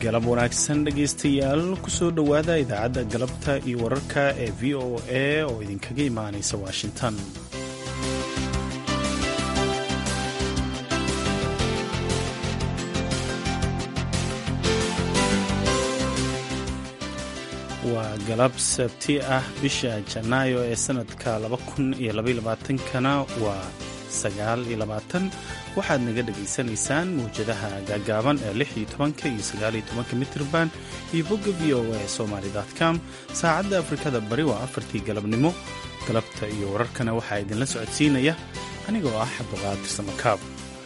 galab wanaagsan dhegaystayaal kusoo dhowaada idaacadda galabta iyo wararka ee v o a oo idinkaga imaanaysa washington waa galab sabti ah bisha janaayo ee sanadka kana waa waxaad naga dhegaysanaysaan mawjadaha gaagaaban ee iyo mitrban iyo bogga v o a somalycom saacadda afrikada bari waa afartii galabnimo galabta iyo wararkana waxaa idinla socodsiinaya anigoo ah cabduqaadir samakaab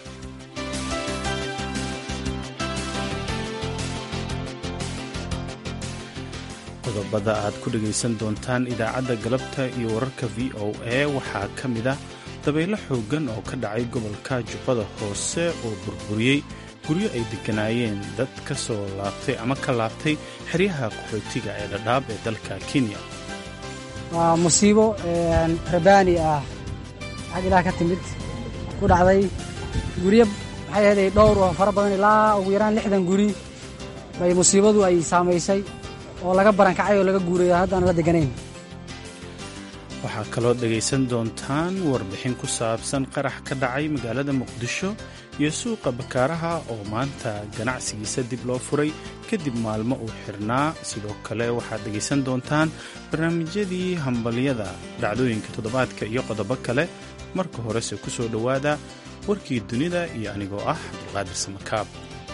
qodobada aad ku dhegaysan doontaan idaacadda galabta iyo wararka v o a waxaa ka mid ah dabaylo xooggan oo ka dhacay gobolka jubbada hoose oo burburiyey guryo ay degganaayeen dad ka soo laabtay ama ka laabtay xeryaha qaxootiga ee dhadhaab ee dalka kenya waa musiibo rabaani ah xag ilaah ka timid ku dhacday guryo maxay ahaday dhowr oo fara badan ilaa ugu yaraan lixdan guri bay musiibadu ay saamaysay oo laga barankacay oo laga guurayo haddaan la degganayn waxaa kaloo dhegaysan doontaan warbixin ku saabsan qarax ka dhacay magaalada muqdisho iyo suuqa bakaaraha oo maanta ganacsigiisa dib loo furay kadib maalmo uu xirnaa sidoo kale waxaad dhegaysan doontaan barnaamijyadii hambalyada dhacdooyinka toddobaadka iyo qodobo kale marka horese ku soo dhowaada warkii dunida iyo anigoo ah cabdulqaadir samakaab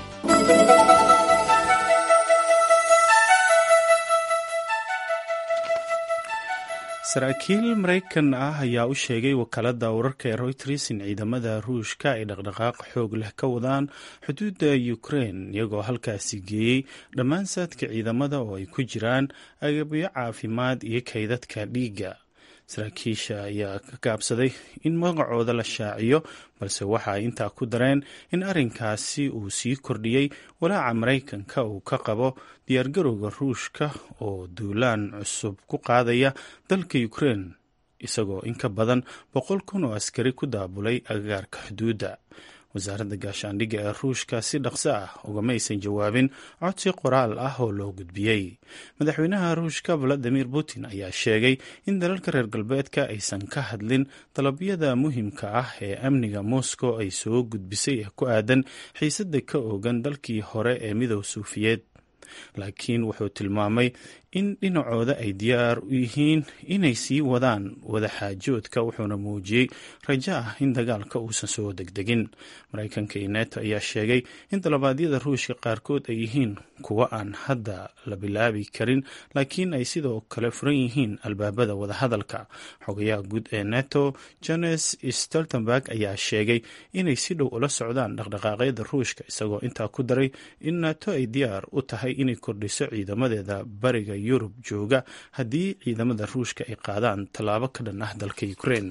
saraakiil maraykan ah ayaa u sheegay wakaaladda wararka ee royters in ciidamada ruushka ay dhaqdhaqaaq xoog leh ka wadaan xuduudda ukrein iyagoo halkaasi geeyey dhammaan saadka ciidamada oo ay ku jiraan agabyo caafimaad iyo kaydadka dhiigga saraakiisha ayaa ka gaabsaday in magacooda la shaaciyo balse waxa ay intaa ku dareen in arrinkaasi uu sii kordhiyey walaaca maraykanka uu ka qabo diyaargarowga ruushka oo duulaan cusub ku qaadaya dalka ukrein isagoo in ka badan boqol kun oo askari ku daabulay agagaarka xuduudda wasaaradda gaashaandhigga ee ruushka si dhaqso ah ugama aysan jawaabin codsi qoraal ah oo loo gudbiyey madaxweynaha ruushka valadimir putin ayaa sheegay in dalalka reer galbeedka aysan ka hadlin dalabyada muhiimka ah ee amniga moscow ay soo gudbisay ee ku aadan xiisadda ka oogan dalkii hore ee midow suufiyeed laakiin wuxuu tilmaamay in dhinacooda ay diyaar u yihiin inay sii wadaan wadaxaajoodka wuxuuna muujiyey rajo ah in dagaalka uusan soo degdegin maraykanka iyo neto ayaa sheegay in dalabaadyada ruushka qaarkood ay yihiin kuwo aan hadda la bilaabi karin laakiin ay sidoo kale furan yihiin albaabada wadahadalka xogayaha guud ee neto jones stoltenberg ayaa sheegay inay si dhow ula socdaan dhaqdhaqaaqyada ruushka isagoo intaa ku daray in neto ay diyaar u tahay inay kordhiso ciidamadeeda bariga yurub jooga haddii ciidamada ruushka ay qaadaan tallaabo ka dhan ah dalka ukrein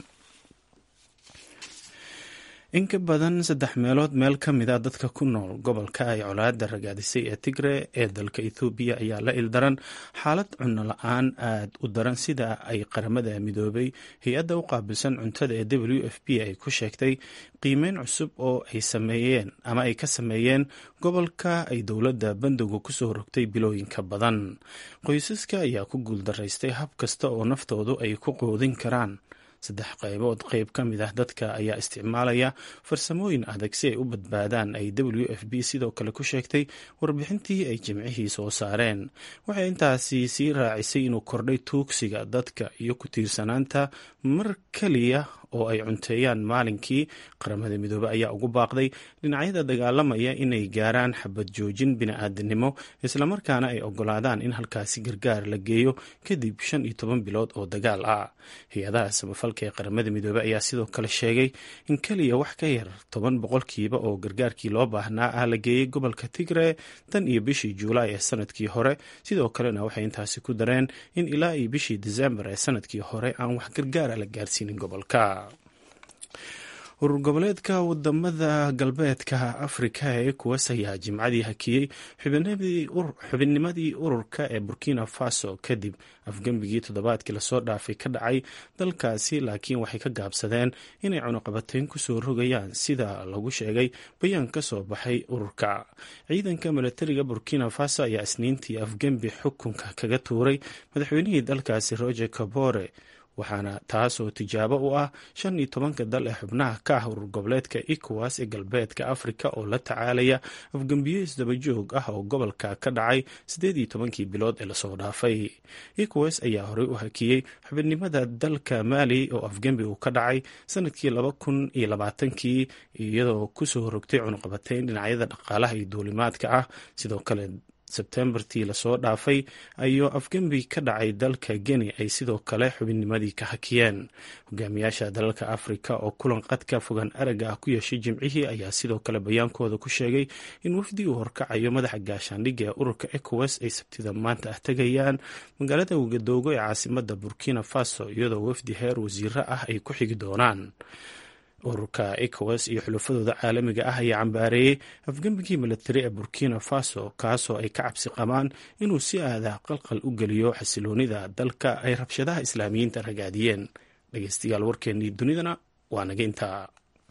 in ka badan saddex meelood meel ka mid a dadka ku nool gobolka ay colaada ragaadisay ee tigre ee dalka ethoobiya ayaa la ildaran xaalad cunno la-aan aad u daran sida ay qaramada midoobay hay-adda u qaabilsan cuntada ee w f p ay ku sheegtay qiimeyn cusub oo ay sameeyeen ama ay ka sameeyeen gobolka ay dowladda bandowga kusoo rogtay bilooyinka badan qoysaska ayaa ku guuldaraystay hab kasta oo naftoodu ay ku qoodin karaan saddex qaybood qayb ka mid ah dadka ayaa isticmaalaya farsamooyin adag si ay u badbaadaan ay w f b sidoo kale ku sheegtay warbixintii ay jimcihii soo saareen waxay intaasi sii raacisay inuu kordhay tuugsiga dadka iyo ku tiirsanaanta mar keliya oo ay cunteeyaan maalinkii qaramada midoobe ayaa ugu baaqday dhinacyada dagaalamaya inay gaaraan xabad joojin bini-aadanimo islamarkaana ay ogolaadaan in halkaasi gargaar la geeyo kadib shan iyo toban bilood oo dagaal ah hay-adaha samafalka ee qaramada midoobe ayaa sidoo kale sheegay in keliya wax ka yar toban boqolkiiba oo gargaarkii loo baahnaa ah la geeyey gobolka tigre tan iyo bishii juulaay ee sanadkii hore sidoo kalena waxay intaasi ku dareen in ilaa iyo bishii desembar ee sanadkii hore aan wax gargaara la gaarsiinin gobolka urur goboleedka wadamada galbeedka afrika ee kuwas ayaa jimcadii hakiyey xubinnimadii ururka ee burkina faso kadib afgembigii toddobaadkii lasoo dhaafay ka dhacay dalkaasi laakiin waxay ka gaabsadeen inay cunuqabateyn kusoo rogayaan sida lagu sheegay bayaan ka soo baxay ururka ciidanka milatariga burkina faso ayaa isniintii afgembi xukunka kaga tuuray madaxweynihii dalkaasi roger kabore waxaana taasoo tijaabo u ah shan iyo tobanka dal ee xubnaha ka ah urur goboleedka ecowas ee galbeedka afrika oo la tacaalaya afgembiyo isdabajoog ah oo gobolka ka dhacay siddeed iyo tobankii bilood ee lasoo dhaafay ecowas ayaa horey u hakiyey xubinimada dalka maali oo afgembi uu ka dhacay sanadkii laba kun iyo labaatankii iyadoo kusoo rogtay cunuqabateyn dhinacyada dhaqaalaha iyo duulimaadka ah sidoo kale sebtembartii lasoo dhaafay ayuu afgembi ka dhacay dalka geni ay sidoo kale xubinnimadii ka hakiyeen hogaamiyaasha dalalka afrika oo kulan qadka fogaan aragga ah ku yeeshay jimcihii ayaa sidoo kale bayaankooda ku sheegay in wafdi uu horkacayo madaxa gaashaandhigga ee ururka ecowas ay sabtida maanta ah tegayaan magaalada wagadoogo ee caasimada burkina faso iyadoo wafdi heer wasiiro ah ay ku xigi doonaan ururka ecowas iyo xulufadooda caalamiga ah ayaa cambaareeyey afgembigii milatari ee burkina faso kaasoo ay ka cabsi qabaan inuu si aadah qalqal u geliyo xasiloonida dalka ay rabshadaha islaamiyiinta ragaadiyeen dhegeystayaal warkeennii dunidana waa naga intaa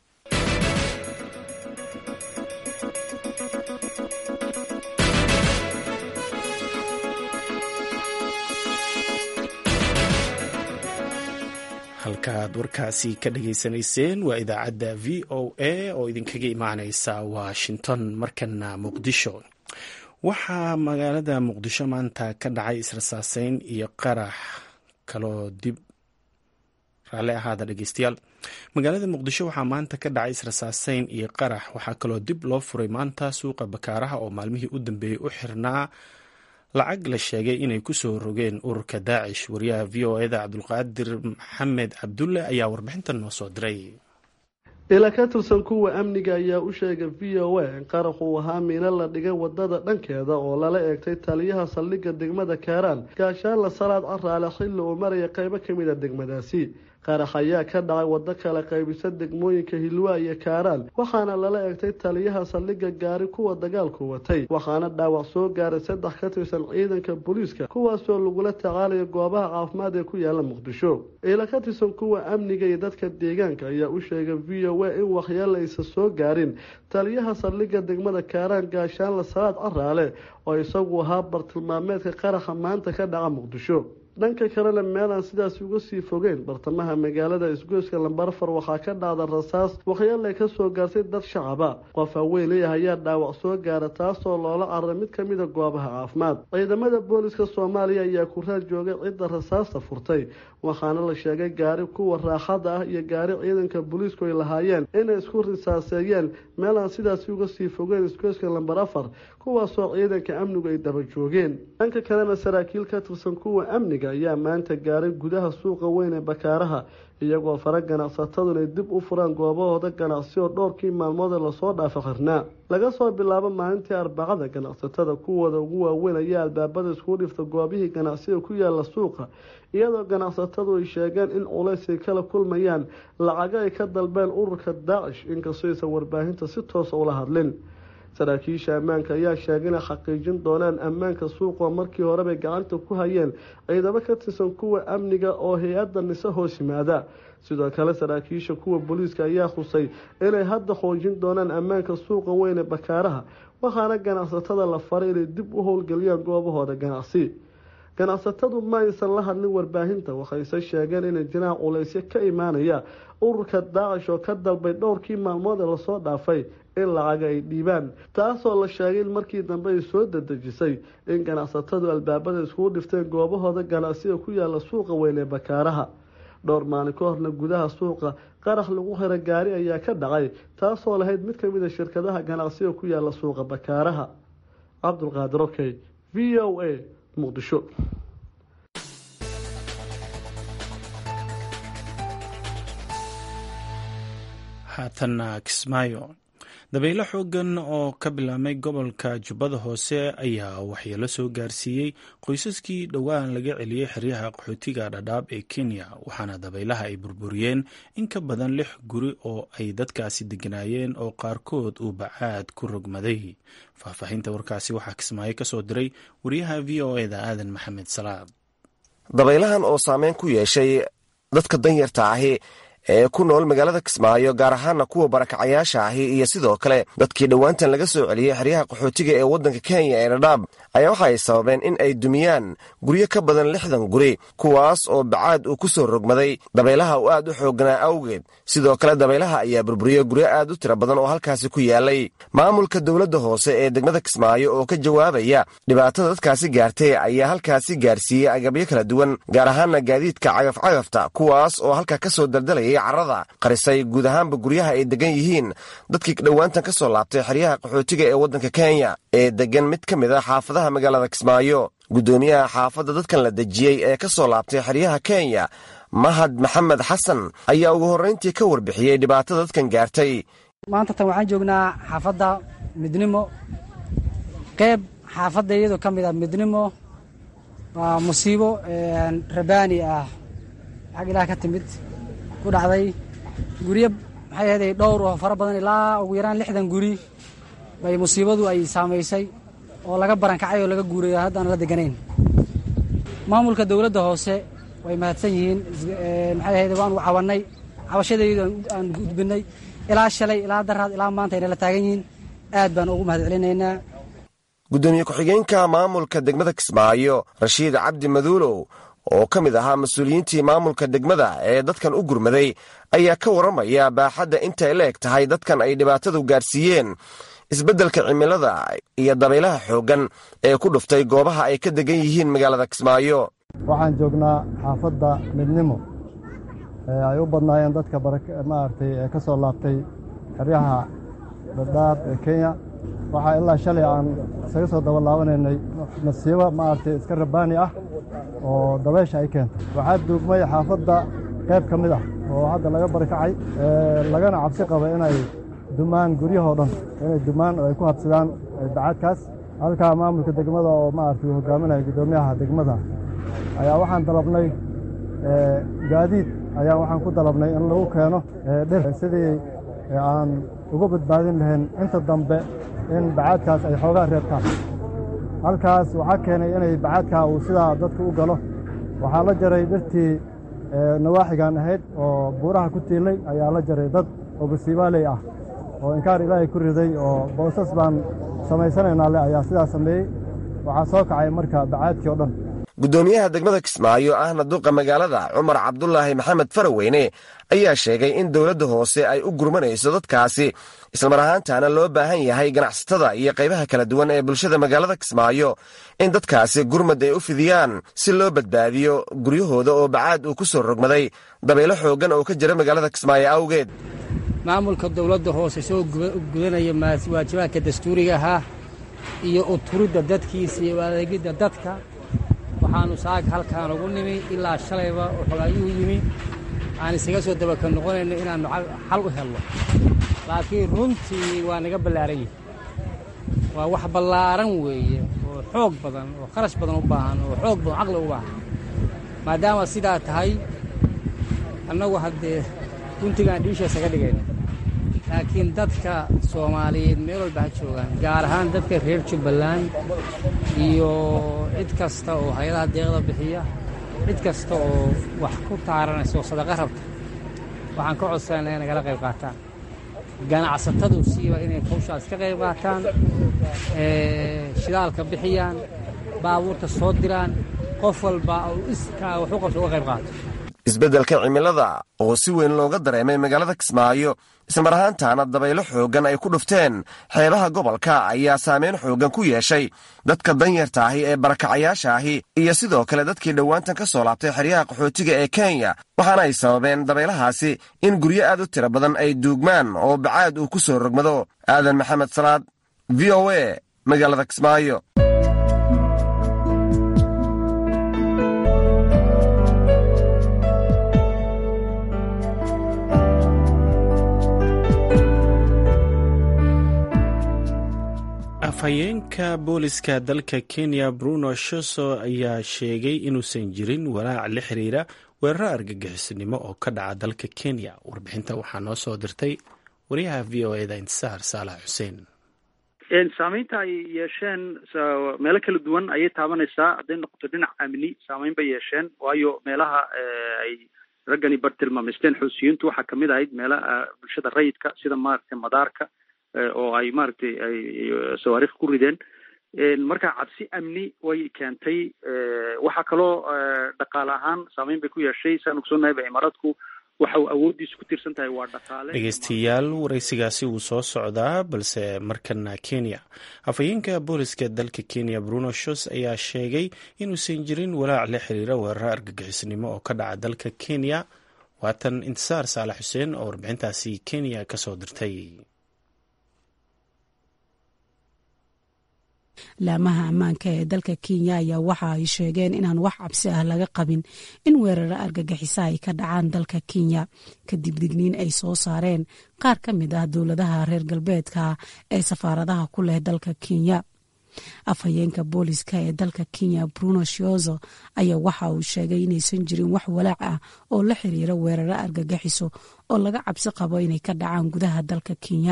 halkaaad warkaasi ka dhageysanayseen waa idaacadda v o a oo idinkaga imaaneysa washington markana muqdisho waxaa magaalada muqdisho maanta ka dhacay israsaaseyn iyo qarax kaloo dib raalli ahaada dhegeystayaal magaalada muqdisho waxaa maanta ka dhacay israsaaseyn iyo qarax waxaa kaloo dib loo furay maanta suuqa bakaaraha oo maalmihii u dambeeyey u xirnaa lacag la sheegay inay kusoo rogeen ururka daacish wariyaha v o eda cabdulqaadir maxamed cabdulle ayaa warbixintan noo soo diray ila ka tirsan kuwa amniga ayaa u sheegay v o a in qarax uu ahaa miino la dhigay wadada dhankeeda oo lala eegtay taliyaha saldhigga degmada kaaraan gaashaanla salaad caraale xilli uu maraya qeybo ka mid a degmadaasi qarax ayaa ka dhacay waddo kala qaybisa degmooyinka hilwaa iyo kaaraan waxaana lala eegtay taliyaha saldhigga gaari kuwa dagaalku watay waxaana dhaawac soo gaaray saddex ka tirsan ciidanka booliiska kuwaasoo lagula tacaalayo goobaha caafimaad ee ku yaala muqdisho ila ka tirsan kuwa amniga iyo dadka deegaanka ayaa u sheegay v o a in waxyeela aysan soo gaarin taliyaha saldhigga degmada kaaraan gaashaanla salaad caraale oo isagu ahaa bartilmaameedka qaraxa maanta ka dhaca muqdisho dhanka kalena meelaan sidaas uga sii fogeyn bartamaha magaalada isgoyska lambarafar waxaa ka dhacda rasaas waxyeelay ka soo gaartay dad shacaba qof haweeney ah ayaa dhaawac soo gaara taasoo loola cararay mid ka mida goobaha caafimaad ciidamada booliska soomaaliya ayaa ku raad joogay cidda rasaasta furtay waxaana la sheegay gaari kuwa raaxada ah iyo gaari ciidanka booliisku ay lahaayeen inay isku risaaseeyeen meelaan sidaasi uga sii fogeyn isgoyska lambar afar kuwaasoo ciidanka amnigu ay daba joogeen dhanka kalena saraakiil ka tirsan kuwa amniga ayaa maanta gaaray gudaha suuqa weyn ee bakaaraha iyagoo fara ganacsatadu inay dib u furaan goobahooda ganacsi oo dhowrkii maalmoodee lasoo dhaafa xirnaa laga soo bilaabo maalintii arbacada ganacsatada kuwooda ugu waaweyn ayaa albaabada iskugu dhifta goobihii ganacsiga ku yaala suuqa iyadoo ganacsatadu ay sheegeen in culays ay kala kulmayaan lacago ay ka dalbeen ururka daacish inkastoo aysan warbaahinta si toosa ula hadlin saraakiisha ammaanka ayaa sheegay inay xaqiijin doonaan ammaanka suuqoo markii horebay gacanta ku hayeen ciidamo ka tirsan kuwa amniga oo hay-adda nise hoos yimaada sidoo kale saraakiisha kuwa booliiska ayaa xusay inay hadda xoojin doonaan ammaanka suuqa weyn ee bakaaraha waxaana ganacsatada la faray inay dib u howlgeliyaan goobahooda ganacsi ganacsatadu ma aysan la hadlin warbaahinta waxayse sheegeen inay jiraan culaysyo ka imaanaya ururka daacish oo ka dalbay dhowrkii maalmood ee lasoo dhaafay in lacaga ay dhiibaan taasoo la sheegay in markii dambe ay soo dadejisay in ganacsatadu albaabada iskugu dhifteen goobahooda ganacsiga ku yaala suuqa weyn ee bakaaraha dhowr maalin ka horna gudaha suuqa qarax lagu xira gaari ayaa ka dhacay taasoo lahayd mid ka mid a shirkadaha ganacsiga ku yaala suuqa bakaaraha cabdulqaadir okey v o a muqdisho haatanna kismaayo dabaylo xoogan oo ka bilaabmay gobolka jubbada hoose ayaa waxyeelo soo gaarsiiyey qoysaskii dhowaan laga celiyey xeryaha qaxootiga dhadhaab ee kenya waxaana dabaylaha ay burburiyeen in ka badan lix guri oo ay dadkaasi deganaayeen oo qaarkood uu bacaad ku rogmaday faahfaahinta warkaasi waxaa kismaayo ka soo diray wariyaha v o eda aadan maxamed salaad dabaylahan oo saameyn ku yeeshay dadka danyarta ahi ee ku nool magaalada kismaayo gaar ahaana kuwa barakacayaasha ahi iyo sidoo kale dadkii dhowaantan laga soo celiyey xeryaha qaxootiga ee waddanka kenya ee dhadhaab ayaa waxa ay sababeen in ay dumiyaan guryo ka badan lixdan guri kuwaas oo bacaad uu ku soo rogmaday dabaylaha uu aad u xoogganaa awgeed sidoo kale dabaylaha ayaa burburiyey guryo aad u tira badan oo halkaasi ku yaalay maamulka dowladda hoose ee degmada kismaayo oo ka jawaabaya dhibaatada dadkaasi gaartay ayaa halkaasi gaarsiiyey agabyo kala duwan gaar ahaana gaadiidka cagafcagafta kuwaas oo halka ka soo daldalayay carada qarisay guud ahaanba guryaha ay degan yihiin dadkii dhowaantan ka soo laabtay xeryaha qaxootiga ee waddanka kenya ee degan mid ka mid a xaafadaha magaalada kismaayo guddoomiyaha xaafadda dadkan la dejiyey ee ka soo laabtay xeryaha kenya mahad maxamed xasan ayaa ugu horrayntii ka warbixiyey dhibaatada dadkan gaartay maanta tan waxaan joognaa xaafadda midnimo qeyb xaafadda iyadoo ka mid ah midnimo waa musiibo rabaani ah xag ilaah ka timid ku dhacday guryo maxay ahaday dhowr oo fara badan ilaa ugu yaraan lixdan guri bay musiibadu ay saamaysay oo laga barankacay oo laga guurayo haddaan la deganayn maamulka dowladda hoose way mahadsan yihiin maxay ahayd waanu cawannay cabashadaydu aan gudbinay ilaa shalay ilaa daraad ilaa maanta ayna la taagan yihiin aad baan ugu mahad celinaynaa guddoomiye ku-xigeenka maamulka degmada kismaayo rashiid cabdi maduulow oo ka mid ahaa mas-uuliyiintii maamulka degmada ee dadkan u gurmaday ayaa ka warramaya baaxadda intay la eg tahay dadkan ay dhibaatadu gaarsiiyeen isbeddelka cimilada iyo dabaylaha xooggan ee ku dhuftay goobaha ay ka degan yihiin magaalada kismaayo waxaan joognaa xaafadda midnimo ee ay u badnaayeen dadka maaragtay ee ka soo laabtay xeryaha dhadhaab ee kenya waxaa ilaa shalay aan isaga soo daba laabanaynay masiibo maaragtay iska rabaani ah oo dabaysha ay keentay waxaa duugmay xaafadda qayb ka mid ah oo hadda laga barikacay lagana cabsi qaba inay dumaan guryahoo dhan inay dumaan oo ay ku habsadaan bacaadkaas halkaa maamulka degmada oo maaragtay uu hogaaminaya guddoomiyaha degmada ayaa waxaan dalabnay gaadiid ayaa waxaan ku dalabnay in lagu keeno dhir sidii aan uga badbaadin lahayn inta dambe in bacaadkaas ay xoogaa reebtaan halkaas waxaa keenay inay bacaadkaa uu sidaa dadka u galo waxaa la jaray dhirtii nawaaxigan ahayd oo buuraha ku tiilay ayaa la jaray dad oo basiibaaley ah oo inkaar ilaahay ku riday oo boosas baan samaysanaynaa le ayaa sidaa sameeyey waxaa soo kacay marka bacaadkii oo dhan guddoomiyaha degmada kismaayo ahna duqa magaalada cumar cabdulaahi maxamed faraweyne ayaa sheegay in dowladda hoose ay u gurmanayso dadkaasi islamar ahaantaana loo baahan yahay ganacsatada iyo qaybaha kala duwan ee bulshada magaalada kismaayo in dadkaasi gurmad ay u fidiyaan si loo badbaadiyo guryahooda oo bacaad uu ku soo rogmaday dabaylo xooggan oo ka jira magaalada kismaayo awgeed maamulka dowladda hoose soo gudanaya waajibaadka dastuuriga ahaa iyo uturidda dadkiisa iyo adeegidda dadka waxaannu saag halkaan ugu nimi ilaa shalayba oo xogaayuhu yimi aan isaga soo dabaka noqonayno inaannu xal u helno laakiin runtii waa naga ballaaran yihi waa wax ballaaran weeye oo xoog badan oo kharash badan u baahan oo xoog badan caqli u baahan maadaama sidaa tahay annagu haddee guntigaan dhiisha isaga dhigayno laakiin dadka soomaaliyeed meel walba ha joogaan gaar ahaan dadka reer jubbaland iyo cid kasta oo hay-adaha deeqda bixiya cid kasta oo wax ku taaranaysa oo sadaqa rabta waxaan ka codsanayna inay nagala qayb qaataan ganacsatadu siiba inay hawshaas ka qayb qaataan shidaalka bixiyaan baabuurta soo diraan qof walba oo iskaa wax u qabta uga qayb qaato isbeddelka cimilada oo si weyn looga dareemay magaalada kismaayo ismar ahaantaana dabaylo xooggan ay ku dhufteen xeebaha gobolka ayaa saameyn xooggan ku yeeshay dadka danyarta ahi ee barakacayaasha ahi iyo sidoo kale dadkii dhowaantan ka soo laabtay xeryaha qaxootiga ee kenya waxaana ay sababeen dabaylahaasi in guryo aad u tiro badan ay duugmaan oo bacaad uu ku soo rogmado aadan maxamed salaad v o a magaalada kismaayo afhayeenka booliska dalka kenya bruno shoso ayaa sheegay inuusan jirin walaac la xiriira weeraro argagixisnimo oo ka dhaca dalka kenya warbixinta waxaa noo soo dirtay wariyaha v o eda intisaar saalax xuseen saameynta ay yeesheen meelo kala duwan ayay taabanaysaa hadday noqoto dhinac amni saameyn bay yeesheen waayo meelaha ay raggani bartilmaamaysteen xuusiyiintu waxaa kamid ahayd meelaha bulshada rayidka sida maaragtay madaarka oo ay maaragtay ay sawaariikh ku rideen marka cabsi amni way keentay waxaa kaloo dhaqaale ahaan saameyn bay ku yeeshay saan ogsoonahay imaaraadku waxa uu awooddiisu ku tiirsan tahay waa dhaqaale dhegeystayaal waraysigaasi wuu soo socdaa balse markana kenya afhayeenka booliska dalka kenya bruno shos ayaa sheegay inuusan jirin walaac la xiriira weeraro argagixisnimo oo ka dhaca dalka kenya waatan intisaar saalax xuseen oo warbixintaasi kenya kasoo dirtay laamaha ammaanka ee dalka kenya ayaa waxa ay sheegeen inaan wax cabsi ah laga qabin in weeraro argagixisa ay ka dhacaan dalka kenya kadib digniin ay soo saareen qaar ka mid ah dowladaha reer galbeedka ee safaaradaha ku leh dalka kenya afhayeenka booliska ee dalka kenya bruno shiozo ayaa waxa uu sheegay inaysan jirin wax walaac ah oo la xiriira weeraro argagixiso oo laga cabsi qabo inay ka dhacaan gudaha dalka kenya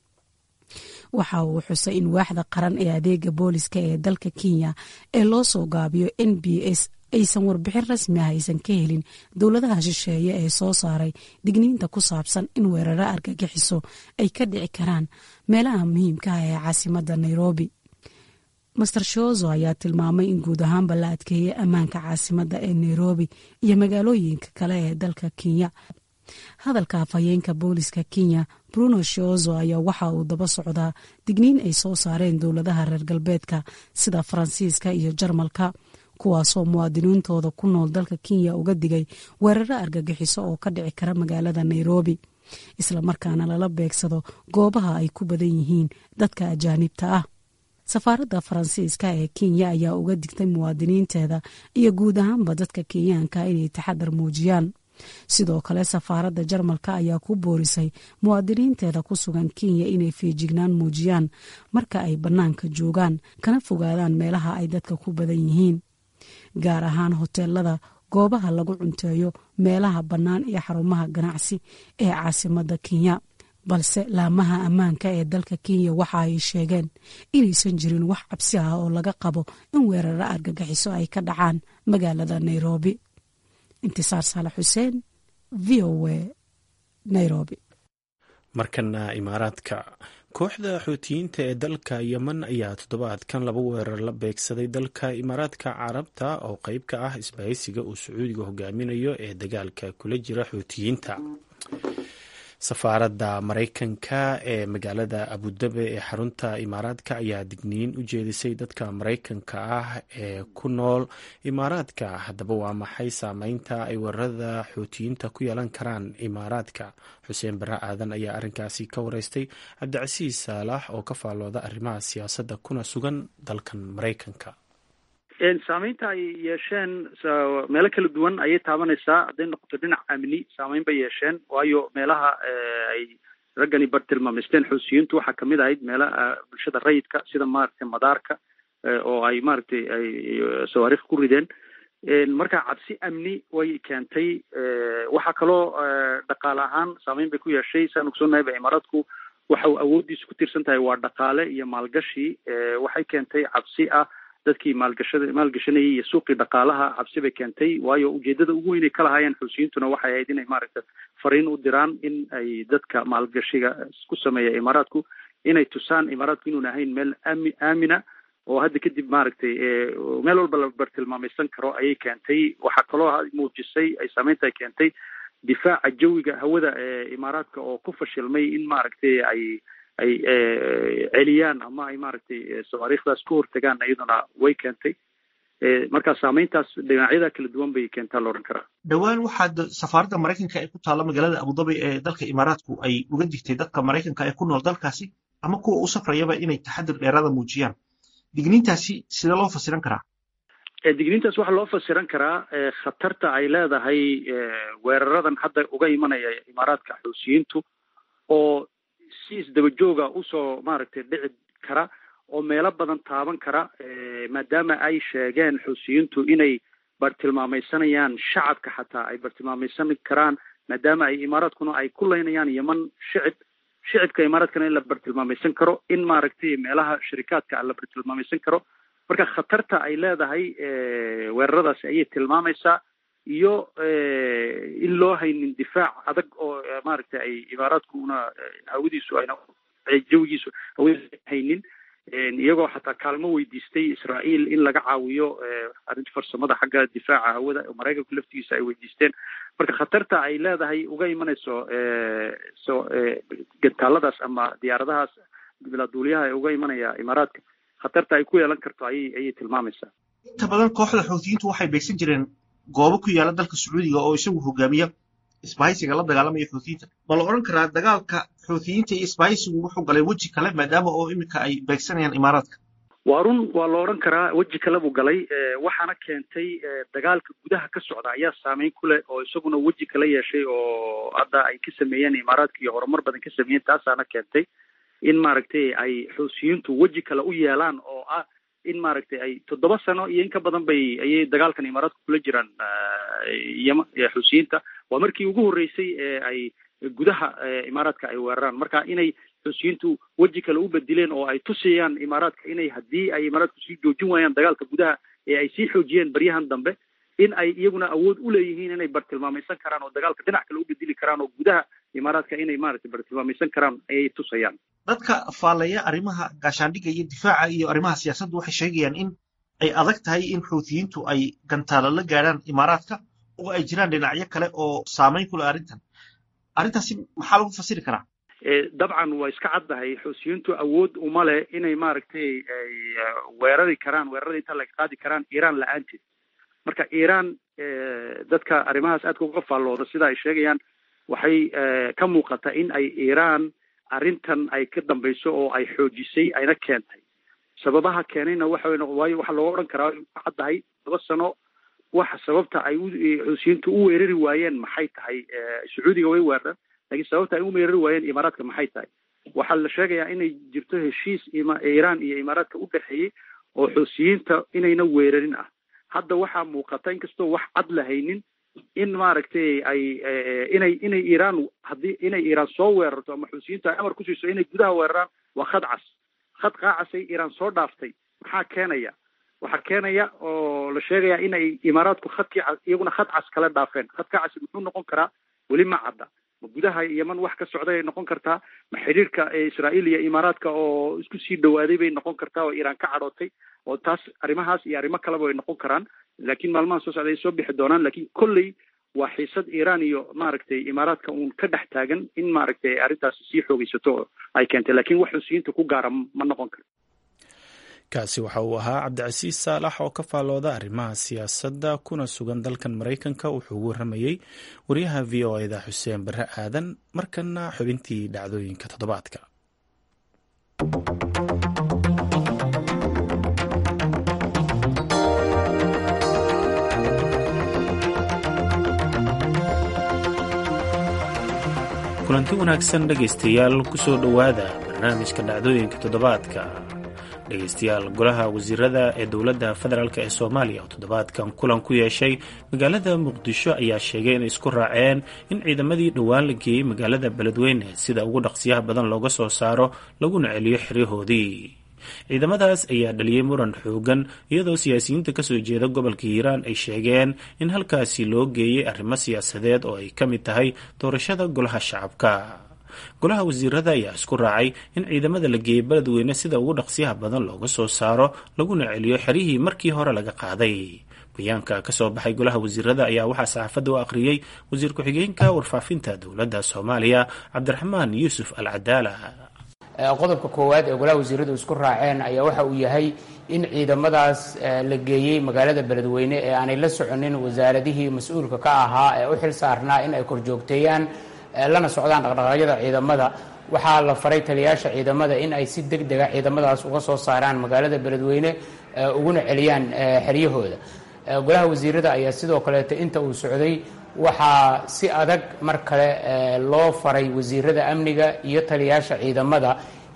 waxa uu xusay in waaxda qaran ee adeega booliska ee dalka kenya ee loo soo gaabiyo n b s aysan warbixin rasmi ah aysan ka helin dowladaha shisheeye ee soo saaray digniinta ku saabsan in weeraro argagixiso ay ka dhici karaan meelaha muhiimka ah ee caasimadda nairobi master shozo ayaa tilmaamay in guud ahaanba la adkeeyey ammaanka caasimadda ee nairobi iyo magaalooyinka kale ee dalka kenya hadalka afhayeenka booliska kenya bruno shozo ayaa waxa uu daba socdaa digniin ay soo saareen dowladaha reer galbeedka sida faransiiska iyo jarmalka kuwaasoo muwaadiniintooda ku nool dalka kenya uga digay weeraro argagixiso oo ka dhici kara magaalada nairobi islamarkaana lala beegsado goobaha ay ku badan yihiin dadka ajaanibta ah safaaradda faransiiska ee kenya ayaa uga digtay muwaadiniinteeda iyo guud ahaanba dadka kenyaanka inay taxadar muujiyaan sidoo kale safaaradda jarmalka ayaa ku boorisay muwaadiniinteeda ku sugan kenya inay feejignaan muujiyaan marka ay bannaanka joogaan kana fogaadaan meelaha ay dadka ku badan yihiin gaar ahaan hoteelada goobaha lagu cunteeyo meelaha bannaan iyo xarumaha ganacsi ee caasimadda kenya balse laamaha ammaanka ee dalka kenya waxa ay sheegeen inaysan jirin wax cabsi ah oo laga qabo in weeraro argagixiso ay ka dhacaan magaalada nairobi intisaar saalax xuseen v o a nairobi markana imaaraadka kooxda xuutiyiinta ee dalka yemen ayaa toddobaadkan laba weerar la beegsaday dalka imaaraadka carabta oo qeyb ka ah isbahaysiga uu sacuudiga hogaaminayo ee dagaalka kula jira xuutiyiinta safaaradda maraykanka ee magaalada abudabi ee xarunta imaaraadka ayaa digniin u jeedisay dadka maraykanka ah ee ku nool imaaraadka haddaba waa maxay saameynta ay weerarada xuutiyiinta ku yeelan karaan imaaraadka xuseen bare aadan ayaa arrinkaasi ka wareystay cabdicasiis saalax oo ka faallooda arrimaha siyaasadda kuna sugan dalkan maraykanka saameynta ay yeesheen meelo kala duwan ayay taabanaysaa hadday noqoto dhinac amni saameyn bay yeesheen waayo meelaha ay raggani bartilmaamaysteen xuusiyiintu waxaa kamid ahayd meelaha bulshada rayidka sida maaragtay madaarka oo ay maaragtay ay sawaariikh ku rideen marka cabsi amni way keentay waxaa kaloo dhaqaale ahaan saameyn bay ku yeeshay saan ogsoonahay imaaraadku waxa uu awooddiisu ku tiirsan tahay waa dhaqaale iyo maalgashi waxay keentay cabsi ah dadkii maalgashada maalgashanayay iyo suuqii dhaqaalaha cabsi bay keentay waayo ujeedada ugu weynay ka lahaayeen xuusiyiintuna waxay ahayd inay maaragta fariin u diraan in ay dadka maalgashiga ku sameeya imaaraadku inay tusaan imaaraadku inuun ahayn meel ami aamina oo hadda kadib maaragtay meel walba la bartilmaamaysan karo ayay keentay waxaa kaloo muujisay ay saameynta ay keentay difaaca jawiga hawada ee imaaraadka oo ku fashilmay in maaragtay ay ay celiyaan ama ay maaragtay sawaariikhdaas ka hortagaan iyaduna way keentay marka saameyntaas dhinacyada kala duwan bay keentaa la odhan karaa dhowaan waxaa safaaradda maraykanka ee ku taalla magaalada abudabi ee dalka imaaraadku ay uga digtay dadka maraykanka ee ku nool dalkaasi ama kuwa u safrayaba inay taxadir dheeraada muujiyaan digniintaasi sidee loo fasiran karaa digniintaas waxaa loo fasiran karaa khatarta ay leedahay weeraradan hadda uga imanaya imaaraadka xuusiyiintu oo si isdaba jooga usoo maaragtay dhici kara oo meelo badan taaban kara maadaama ay sheegeen xuusiyiintu inay bartilmaamaysanayaan shacabka xataa ay bartilmaamaysan karaan maadaama ay imaaraadkuna ay ku leynayaan yeman shicib shicibka imaaraadkana in la bartilmaamaysan karo in maaragtay meelaha sharikaadka la bartilmaamaysan karo marka khatarta ay leedahay weeraradaasi ayay tilmaamaysaa iyo in loo haynin difaac adag oo maaragtay ay imaaraadkuna hawadiisu ayna jawigiisu hawadiisu haynin iyagoo xataa kaalmo weydiistay israael in laga caawiyo arrinta farsamada xagga difaaca hawada oo maraykanku laftigiisa ay weydiisteen marka khatarta ay leedahay uga imanayso so gantaaladaas ama diyaaradahaas bilaaduuliyaha ee uga imanaya imaaraadka khatarta ay ku yeelan karto ayay ayay tilmaamaysaa inta badan kooxda xuutiyiintu waxay beegsan jireen goobo ku yaala dalka sacuudiga oo isagu hogaamiya isbahaysiga la dagaalamaya xuutiyiinta ma la odhan karaa dagaalka xuutiyiinta iyo isbahaysigu wuxuu galay weji kale maadaama oo iminka ay beegsanayaan imaaraadka waa run waa la odhan karaa weji kale buu galay waxaana keentay dagaalka gudaha ka socda ayaa saameyn ku leh oo isaguna weji kala yeeshay oo hadda ay ka sameeyeen imaaraadka iyo horumar badan ka sameeyeen taasaana keentay in maaragtay ay xuusiyiintu weji kale u yeelaan oo ah in maaragtay ay toddoba sano iyo in ka badan bay ayay dagaalkan imaaraadka kula jiraan yama xuusiyiinta waa markii ugu horreysay ee ay gudaha imaaraadka ay weeraraan marka inay xuusiyiintu weji kale u bedileen oo ay tusayaan imaaraadka inay haddii ay imaaraadku sii joojin waayaan dagaalka gudaha ee ay sii xoojiyeen baryahan dambe in ay iyaguna awood u leeyihiin inay bartilmaamaysan karaan oo dagaalka dhinac kale u bedeli karaan oo gudaha imaaraadka inay maaragtay bartilmaamaysan karaan ayay tusayaan dadka faallaya arrimaha gaashaandhigga iyo difaaca iyo arrimaha siyaasaddu waxay sheegayaan in ay adag tahay in xuutiyiintu ay gantaalo la gaadhaan imaaraadka oo ay jiraan dhinacyo kale oo saameyn ku leh arrintan arrintaasi maxaa lagu fasiri karaa dabcan waa iska caddahay xuusiyiintu awood uma leh inay maaragtay ay weerari karaan weerarada inta laga qaadi karaan iiraan la-aanteed marka iiraan dadka arrimahaas aadka uga faallooda sida ay sheegayaan waxay ka muuqata in ay iiraan arrintan ay ka dambayso oo ay xoojisay ayna keentay sababaha keenayna waxa waayo waxaa looga odhan karaa ka caddahay laba sano waxa sababta ay xuusiyiintu u weerari waayeen maxay tahay sacuudiga way weerareen laakiin sababta ay u weerari waayeen imaaraadka maxay tahay waxaa la sheegayaa inay jirto heshiis iiraan iyo imaaraadka u dhexeeyey oo xuusiyiinta inayna weerarin ah hadda waxaa muuqata inkastoo wax cad la haynin in maaragtay ay inay inay iiraan haddii inay iiraan soo weerarto ama xuusiyiintu ay amar ku siiso inay gudaha weeraraan waa khad cas khad qaacasay iiraan soo dhaaftay maxaa keenaya waxaa keenaya oo la sheegaya in ay imaaraadku khadkii iyaguna khad cas kala dhaafeen khadka casi muxuu noqon karaa weli ma cadda ma gudaha yeman wax ka socday ay noqon kartaa ma xiriirka israa'iil iyo imaaraadka oo isku sii dhawaaday bay noqon kartaa oo iiraan ka cadhootay oo taas arrimahaas iyo arrimo kaleba ay noqon karaan laakiin maalmaha soo socda ay soo bixi doonaan laakiin kolley waa xiisad iiraan iyo maaragtay imaaraadka uun ka dhex taagan in maaragtay arrintaasi sii xoogaysato ay keentay laakiin wax xusiyiinta ku gaara ma noqon karo kaasi waxa uu ahaa cabdicasiis saalax oo ka faallooda arrimaha siyaasadda kuna sugan dalkan maraykanka wuxuu ugu waramayey wariyaha v o eda xuseen barre aadan markana xubintii dhacdooyinka toddobaadka kulanti wanaagsan dhegaystayaal kusoo dhowaada barnaamijka dhacdooyinka toddobaadka dhegaystayaal golaha wasiirada ee dowladda federaalk ee soomaaliya oo toddobaadkan kulan ku yeeshay magaalada muqdisho ayaa sheegay inay isku raaceen in ciidamadii dhowaan la geeyey magaalada beledweyne sida ugu dhaqsiyaha badan looga soo saaro laguna celiyo xeryahoodii ciidamadaas ayaa dhaliyey muran xoogan iyadoo siyaasiyiinta kasoo jeeda gobolka hiiraan ay sheegeen in halkaasi loo geeyey arrimo siyaasadeed oo ay ka mid tahay doorashada golaha shacabka golaha wasiirada ayaa isku raacay in ciidamada la geeyey beledweyne sida ugu dhaqsiyaha badan looga soo saaro laguna celiyo xeryihii markii hore laga qaaday bayaanka kasoo baxay golaha wasiirada ayaa waxaa saxaafadda u akhriyey wasiir ku-xigeenka warfaafinta dowladda soomaaliya cabdiraxmaan yuusuf al cadaala qodobka koowaad ee golaha wasiiradu isku raaceen ayaa waxa uu yahay in ciidamadaas la geeyey magaalada beledweyne ee aanay la soconin wasaaradihii mas-uulka ka ahaa ee u xil saarnaa in ay korjoogteeyaan lana socdaan dhaqdhaqaaqyada ciidamada waxaa la faray taliyaasha ciidamada in ay si deg dega ciidamadaas uga soo saaraan magaalada beledweyne uguna celiyaan xeryahooda golaha wasiirada ayaa sidoo kaleeto inta uu socday waxaa si adag mar kale loo faray wasiirada amniga iyo taliyaasha ciidamada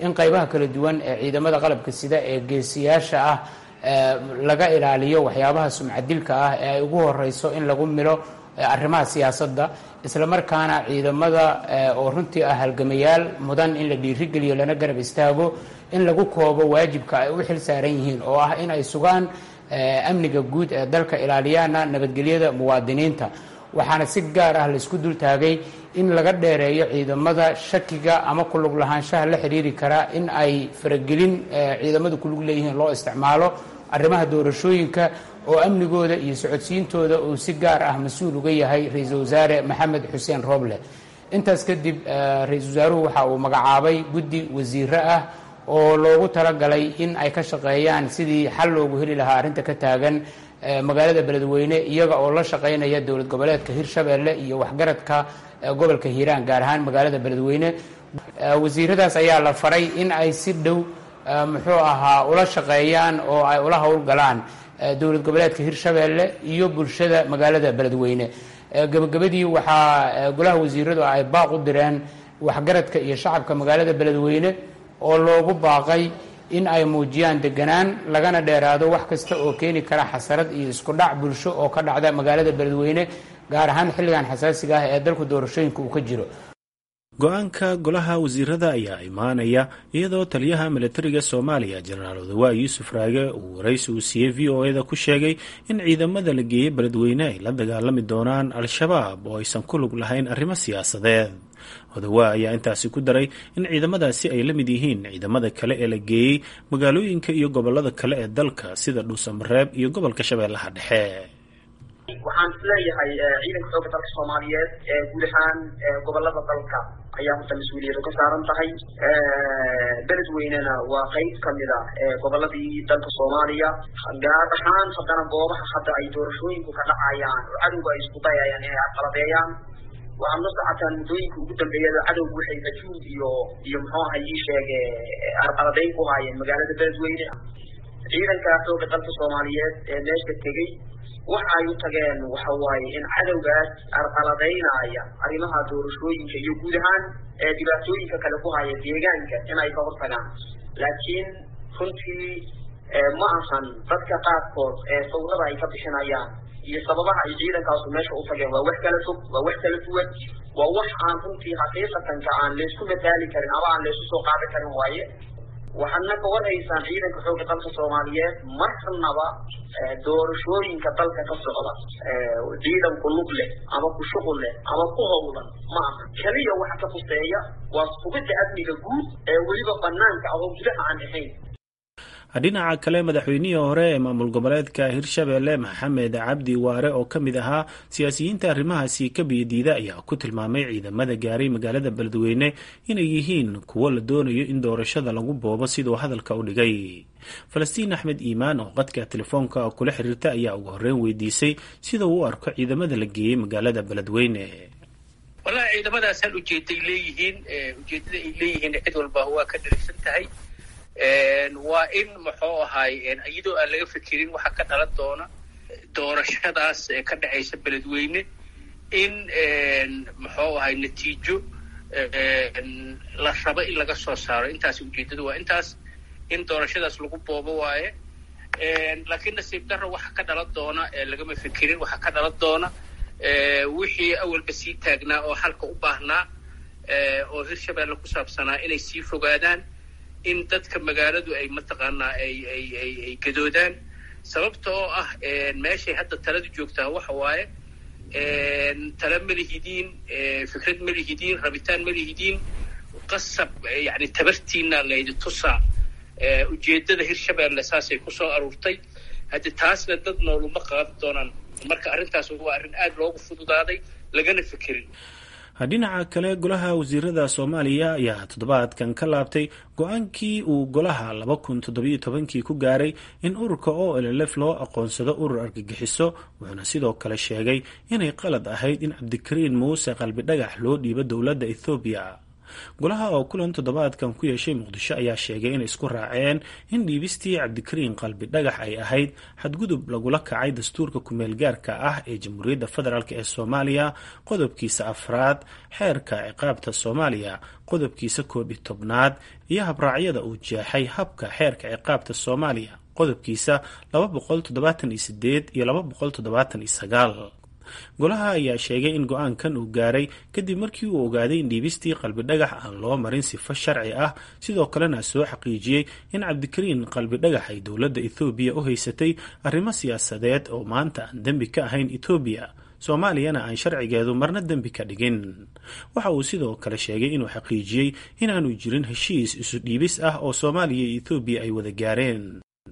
in qaybaha kala duwan ee ciidamada qalabka sida ee geesiyaasha ah laga ilaaliyo waxyaabaha sumcadilka ah ee ay ugu horeyso in lagu milo arrimaha siyaasadda islamarkaana ciidamada oo runtii ah halgamayaal mudan in la dhiirigeliyo lana garab istaago in lagu koobo waajibka ay u xil saaran yihiin oo ah in ay sugaan amniga guud ee dalka ilaaliyaana nabadgelyada muwaadiniinta waxaana si gaar ah laisku dul taagay in laga dheereeyo ciidamada shakiga ama kulug lahaanshaha la xidhiiri karaa in ay faragelin ciidamadu kulug leeyihiin loo isticmaalo arrimaha doorashooyinka oo amnigooda iyo socodsiintooda uu si gaar ah mas-uul uga yahay ra-iisul wasaare maxamed xuseen roble intaas kadib ra-iisul wasaaruhu waxa uu magacaabay guddi wasiiro ah oo loogu talagalay in ay ka shaqeeyaan sidii xal loogu heli lahaa arrinta ka taagan magaalada beledweyne iyaga oo la shaqaynaya dowlad goboleedka hirshabeelle iyo waxgaradka gobolka hiiraan gaar ahaan magaalada beledweyne wasiiradaas ayaa la faray in ay si dhow muxuu ahaa ula shaqeeyaan oo ay ula howlgalaan dowlad goboleedka hirshabeelle iyo bulshada magaalada beledweyne gabagabadii waxaa golaha wasiiradu ay baaq u direen waxgaradka iyo shacabka magaalada beledweyne oo loogu baaqay in ay muujiyaan deganaan lagana dheeraado wax kasta oo keeni kara xasarad iyo isku dhac bulsho oo ka dhacda magaalada beledweyne gaar ahaan xilligan xasaasiga ah ee dalku doorashooyinka uu ka jiro go-aanka golaha wasiirada ayaa imaanaya iyadoo taliyaha milatariga soomaaliya jenaraal odawaa yuusuf raage uu waraysi uu siiyey v o eda ku sheegay in ciidamada la geeyey beledweyne ay la dagaalami doonaan al-shabaab oo aysan ku lug lahayn arrimo siyaasadeed odawaa ayaa intaasi ku daray in ciidamadaasi ay la mid yihiin ciidamada kale ee la geeyey magaalooyinka iyo gobolada kale ee dalka sida dhuusamareeb iyo gobolka shabeellaha dhexe waxaan isleeyahay ciidanka xoogga dalka soomaaliyeed ee guud ahaan gobolada dalka ayaa horta mas-uuliyadu ka saaran tahay beledweynena waa qeyb kamid a goboladii dalka soomaaliya gaar ahaan haddana goobaha hadda ay doorashooyinku ka dhacayaan oo cadowga ay isku dayayaan inay arqaladeeyaan waxaad la socotaan muddooyinka ugu dambeeyada cadowgu waxay majuud iyo iyo muxuu aha ii sheege arqaladeyn ku haayeen magaalada beledweyne ciidanka xoogga dalka soomaaliyeed ee meesha tegey waxa ay u tageen waxa waaye in cadowgaas arqaladaynaya arrimaha doorashooyinka iyo guud ahaan ee dhibaatooyinka kale ku haya deegaanka in ay ka hortagaan laakiin runtii ma ahan dadka qaarkood ee sawirada ay ka bixinayaan iyo sababaha ay ciidankaasu meesha u tageen waa wax kala fog waa wax kala duwan waa wax aan runtii xaqiiqatanka aan laysku mataali karin ama aan laysu soo qaadi karin waaye waxaadna ka warhaysaan ciidanka xoogga dalka soomaaliyeed marnaba doorashooyinka dalka ka socda ciidan ku lug leh ama ku shuqul leh ama ku howlan ma aha keliya waxa ka fuseeya waa sugidda amniga guud ee weliba banaanka ah oo gudaha aan ahayn dhinaca kale madaxweynihii hore ee maamul goboleedka hirshabeelle maxamed cabdi waare oo ka mid ahaa siyaasiyiinta arrimahaasi ka biyadiida ayaa ku tilmaamay ciidamada gaaray magaalada beledweyne inay yihiin kuwo la doonayo in doorashada lagu boobo siduu hadalka u dhigay falastiin axmed iimaan oo qadka telefoonka kula xiriirta ayaa ugu horreyn weydiisay sida uu u arko ciidamada la geeyey magaalada beledweyne wallahi ciidamadaas hal ujeeday leeyihiin ujeedada ay leeyihiin cid walba waa ka dhalisan tahay waa in muxuu ahaay iyadoo aan laga fikirin waxa ka dhalan doona doorashadaas ee ka dhexaysa beledweyne in muxuu ahay natiijo la rabo in laga soo saaro intaas ujeedadu waa intaas in doorashadaas lagu boobo waaye laakiin nasiib darro waxa ka dhalan doona lagama fikirin waxa ka dhalan doona wixii awalba sii taagnaa oo halka u baahnaa oo hirshabeelle ku saabsanaa inay sii fogaadaan in dadka magaaladu ay mataqaanaa ay ay ay ay gadoodaan sababta oo ah meeshay hadda taladu joogtaa waxa waaye tala ma lihidiin fikrad ma lihidiin rabitaan ma lihidiin qasab yani tabartiina laydi tusaa ujeedada hirshabeelle saasay kusoo aruurtay haddi taasna dad nooluma qaadan doonaan marka arrintaas waa arrin aada loogu fududaaday lagana fikirin dhinaca kale golaha wasiirada soomaaliya ayaa toddobaadkan ka laabtay go-aankii uu golaha laba kun toddobiyo tobankii ku gaaray in ururka o llf loo aqoonsado urur argagixiso wuxuuna sidoo kale sheegay inay qalad ahayd in cabdikariin muuse qalbi dhagax loo dhiibo dowladda ethoobiya golaha oo kulan toddobaadkan ku yeeshay muqdisho ayaa sheegay inay isku raaceen in dhiibistii cabdikariin qalbi dhagax ay ahayd xadgudub lagula kacay dastuurka kumeel gaarka ah ee jamhuuriyadda federaalk ee soomaaliya qodobkiisa afraad xeerka ciqaabta soomaaliya qodobkiisa koob iyo tobnaad iyo habraacyada uu jeexay habka xeerka ciqaabta soomaaliya qodobkiisa laba boqol toddobaatan iyo sideed iyo laba boqol toddobaatan iyo sagaal golaha ayaa sheegay in go-aankan uu gaaray kadib markii uu ogaaday in dhiibistii qalbi dhagax aan loo marin sifo sharci ah sidoo kalena soo xaqiijiyey in cabdikariin qalbi dhagax ay dowladda ethoobiya u haysatay arrimo siyaasadeed oo maanta aan dembi ka ahayn etoobiya soomaaliyana aan sharcigeedu marna dembi ka dhigin waxa uu sidoo kale sheegay inuu xaqiijiyey inaanu jirin heshiis isu dhiibis ah oo soomaaliya iyo ethoobiya ay wada gaareen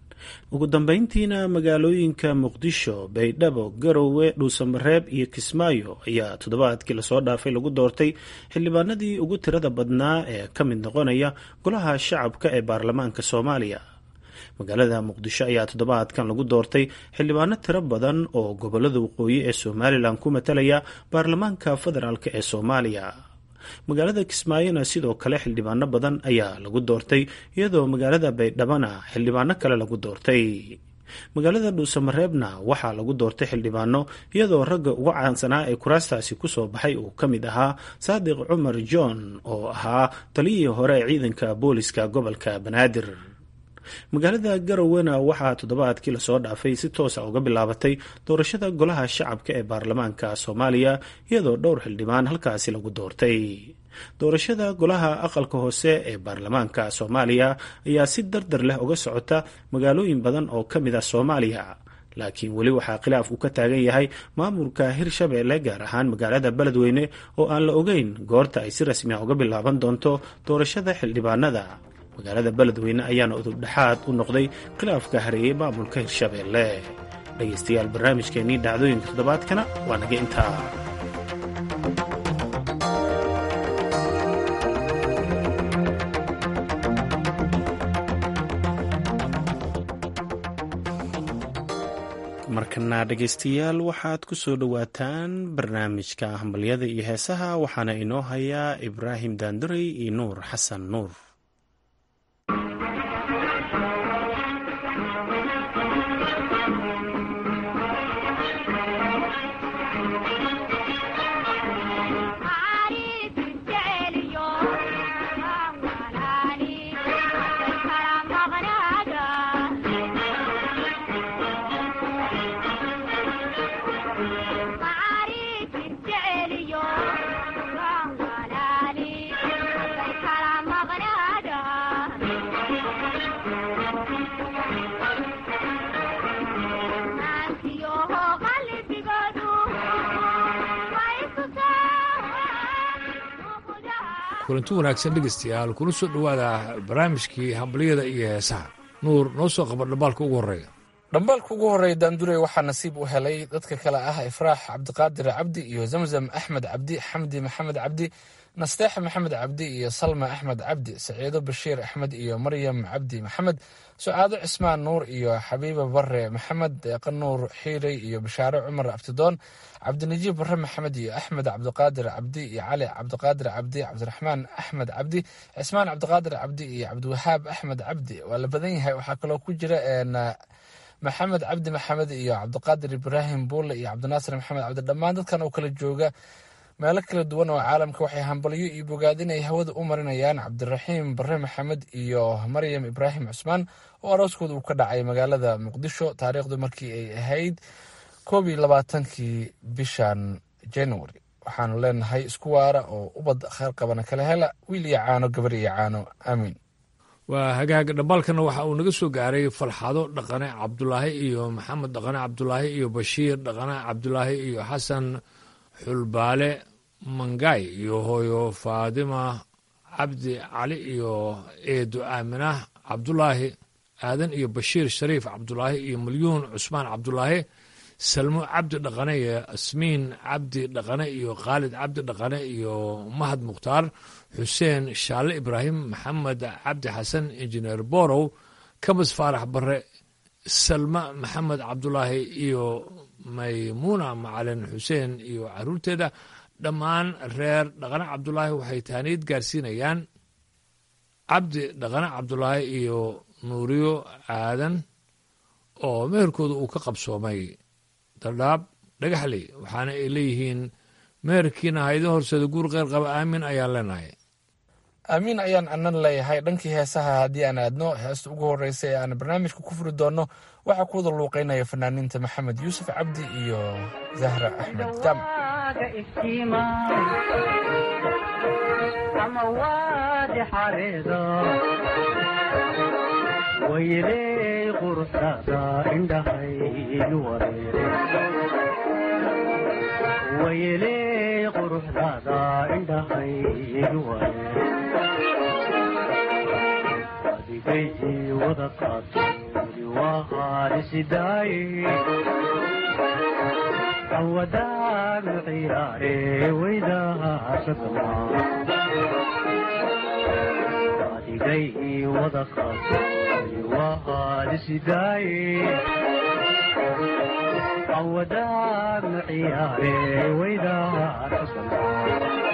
ugu dambeyntiina magaalooyinka muqdisho baydhabo garowe dhuusamareeb iyo kismaayo ayaa toddobaadkii lasoo dhaafay lagu doortay xildhibaanadii ugu tirada badnaa ee ka mid noqonaya golaha shacabka ee baarlamaanka soomaaliya magaalada muqdisho ayaa toddobaadkan lagu doortay xildhibaano tiro badan oo gobolada waqooyi ee somalilan ku matalaya baarlamaanka federaalk ee soomaaliya magaalada kismaayona sidoo kale xildhibaano badan ayaa lagu doortay iyadoo magaalada baydhabana xildhibaano kale lagu doortay magaalada dhuusamareebna waxaa lagu doortay xildhibaano iyadoo ragga uga caansanaa ee kuraastaasi kusoo baxay uu ka mid ahaa saadiq cumar john oo ahaa taliyihii hore ee ciidanka booliska gobolka banaadir magaalada garowana waxaa toddobaadkii lasoo dhaafay si toosa uga bilaabatay doorashada golaha shacabka ee baarlamaanka soomaaliya iyadoo dhowr xildhibaan halkaasi lagu doortay doorashada golaha aqalka hoose ee baarlamaanka soomaaliya ayaa si dardar leh uga socota magaalooyin badan oo ka mid ah soomaaliya laakiin weli waxaa khilaaf uu ka taagan yahay maamulka hirshabeelle gaar ahaan magaalada beledweyne oo aan la ogeyn goorta ay si rasmi ah uga bilaaban doonto doorashada xildhibaanada magaalada beledweyne ayaana udubdhexaad u noqday khilaafka hareeyey maamulka hirshabeelle dhegaystayaal barnaamijkeennii dhacdooyinka toddobaadkana waa naga intaa markana dhegaystayaal waxaad ku soo dhowaataan barnaamijka hambalyada iyo heesaha waxaana inoo hayaa ibraahim daanduray iyo nuur xasan nuur kulanti wanaagsan dhegeystayaal kuna soo dhowaada barnaamijkii hambalyada iyo heesaha nuur noo soo qaba dhambaalka ugu horreeya dhambaalka ugu horreeya daandurey waxaa nasiib u helay dadka kale ah ifraax cabdiqaadir cabdi iyo zamzam axmed cabdi xamdi maxamed cabdi nasteex maxamed cabdi iyo salma axmed cabdi saciido bashiir axmed iyo maryam cabdi maxamed sucaado cismaan nuur iyo xabiiba bare maxamed deeqa nuur xiirey iyo bashaare cumar abtidoon cabdinajiib bare maxamed iyo axmed cabdiqaadir cabdi iyo cali cabdiqaadir cabdi cabdiraxmaan axmed cabdi cismaan cabdiqaadir cabdi iyo cabdiwahaab axmed cabdi waa la badan yahay waxaa kaloo ku jira maxamed cabdi maxamed iyo cabdiqaadir ibraahim buule iyo cabdinaasir maxamed cabdi dhammaan dadkan oo kala jooga meelo kala duwan oo caalamka waxay hambalyo iyo bogaadin ay hawada u marinayaan cabdiraxiim bare maxamed iyo maryam ibraahim cusmaan oo arooskooda uu ka dhacay magaalada muqdisho taariikhdu markii ay ahayd koob iyo labaatankii bishan january waxaanu leenahay isku waara oo ubad kheyr qabana kala hela wiil iyo caano gabar iyo caano aamiin waa hagaag dhambaalkana waxa uu naga soo gaaray falxado dhaqane cabdulaahi iyo maxamed dhaqane cabdulaahi iyo bashiir dhaqane cabdulaahi iyo xasan xulbaale mangay iyo hooyo faadima cabdi cali iyo eedo aaminah cabdulaahi aadan iyo bashiir shariif cabdulaahi iyo milyuun cusmaan cabdulaahi salmo cabdi dhaqane iyo asmiin cabdi dhaqane iyo khaalid cabdi dhaqane iyo mahad mukhtaar xuseen shaalle ibraahim maxamed cabdi xasan injineer borow kabas faarax bare salma maxamed cabdulaahi iyo maymuuna macalin xuseen iyo caruurteeda dhammaan reer dhaqane cabdulaahi waxay taaniid gaarsiinayaan cabdi dhaqane cabdulaahi iyo nuuriyo aadan oo meherkooda uu ka qabsoomay daldhaab dhagaxley waxaana ay leeyihiin meherkiina ha idin horseeda guur qeyr qaba aamin ayaan leenahay aamiin ayaan anan leeyahay dhankii heesaha haddii aan aadno heesta ugu horreysa ee aan barnaamijka ku furi doonno waxaa ku wada luuqeynaya fanaaniinta maxamed yuusuf cabdi iyo zahra axmed jaamac wayley quruxdaada indhahaygu wareere wayley quruxdaada indhahaygu wareere adigayii wada qaaturi waa haalisidaaye awadaanu ciyaare waydahaasadamaa adigayii wada qaaturi waa haalisidaaye awadaanu ciyaare waydahaasadamaa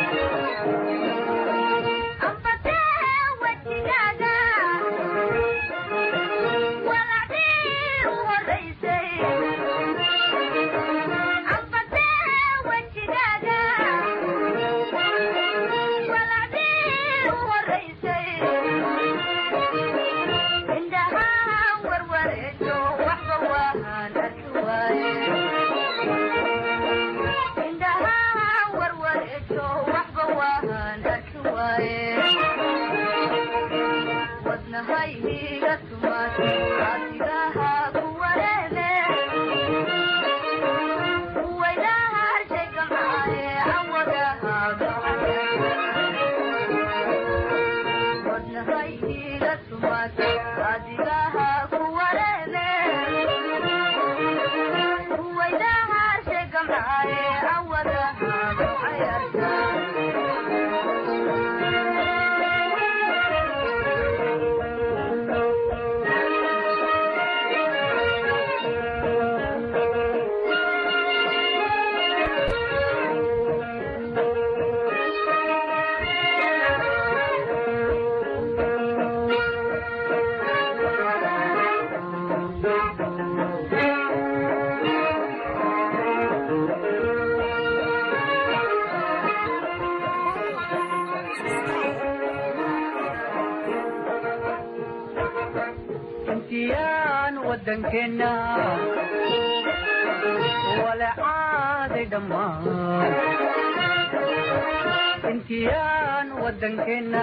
intiyaan wadankeena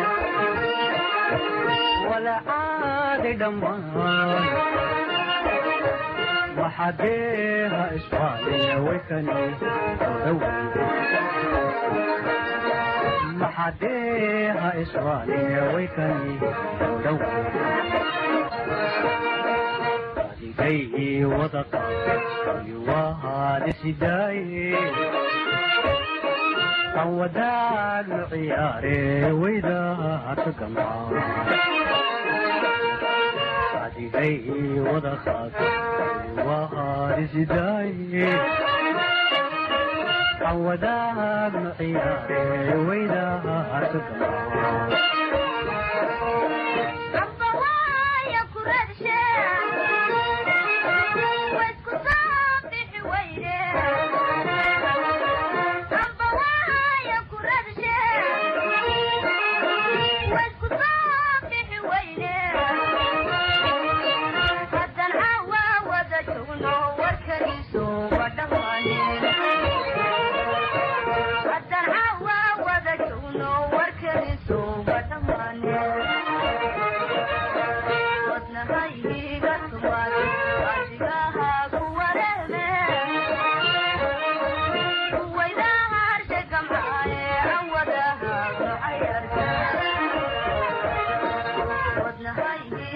wala caadi dhammaan maxadeeha isfaaliya waykani maxadeeha isfaaliya waykani dhow adigay wada qaatay waa haalisidaaye aan wadaagno ciyaare waydaaka gamcaa adigay wada qaatay waa haalisidaaye aan wadaagno ciyaare waydaaka gamcaa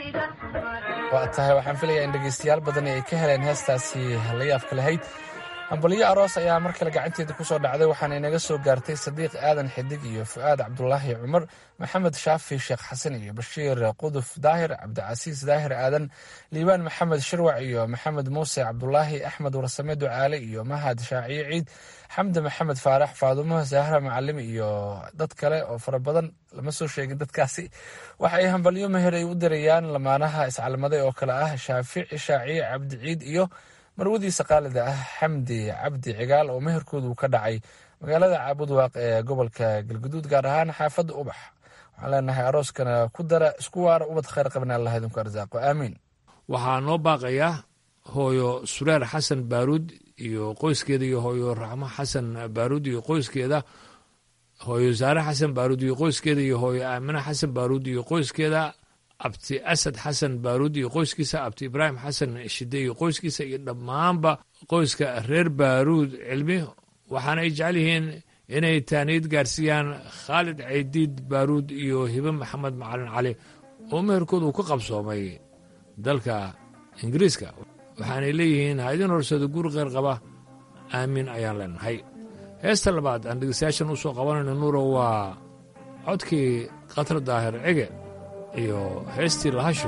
waa tahay waxaan filayaa in dhegaystayaal badani ay ka heleen heestaasi la yaabka lahayd hambalyo aroos ayaa mar kale gacanteeda kusoo dhacday waxaana inaga soo gaartay sadiiq aadan xidig iyo fu'aad cabdulaahi cumar maxamed shaafi sheekh xasan iyo bashiir quduf daahir cabdicasiis daahir aadan liibaan maxamed shirwac iyo maxamed muuse cabdulaahi axmed warsame ducaale iyo mahad shaaciye ciid xamdi maxamed faarax faadumo sahra macalim iyo dad kale oo fara badan lama soo sheegin dadkaasi waxa ay hambalyo meher ay u dirayaan lamaanaha iscalmaday oo kale ah shaafici shaaciye cabdi ciid iyo marwadiisa qaalida ah xamdi cabdi cigaal oo meherkoodu ka dhacay magaalada caabudwaaq ee gobolka galguduud gaar ahaan xaafadda ubax waxaan leenahay arooskana ku dara isku waara ubad khayr qabna allah idinku arsaaqo aamiin waxaa noo baaqayaa hooyo sureer xasan baaruud iyo qoyskeeda iyo hooyo raxmo xasan baaruud iyo qoyskeeda hooyo saare xasan baaruud iyo qoyskeeda iyo hooyo aamine xasan baaruud iyo qoyskeeda abti asad xasan baaruud iyo qoyskiisa abti ibraahim xasan shide iyo qoyskiisa iyo dhammaanba qoyska reer baaruud cilmi waxaana ay jecel yihiin inay taaniyad gaarsiiyaan khaalid caydiid baaruud iyo hibe maxamed macalin cali oo meherkooda uu ka qabsoomay dalka ingiriiska waxaanay leeyihiin ha idin horsado guur kheyr qaba aamiin ayaan leenahay heesta labaad aan dhegeystayaashan u soo qabanayno nuuro waa codkii khatar daahir cige iyo heestii lahasho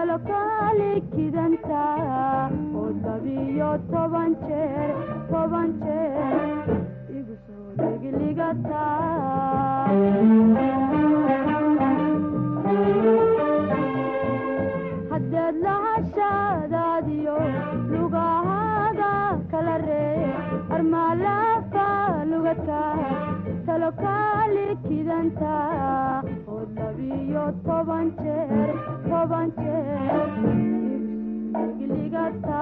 talokaali kidanta oo labiyo toban jeer toban jeer igu soo degligata haddeed lahashadaadiyo lugahada kala ree armaalafa lugata talokaali kidanta oo labiyo toban jeer toban jeer degligata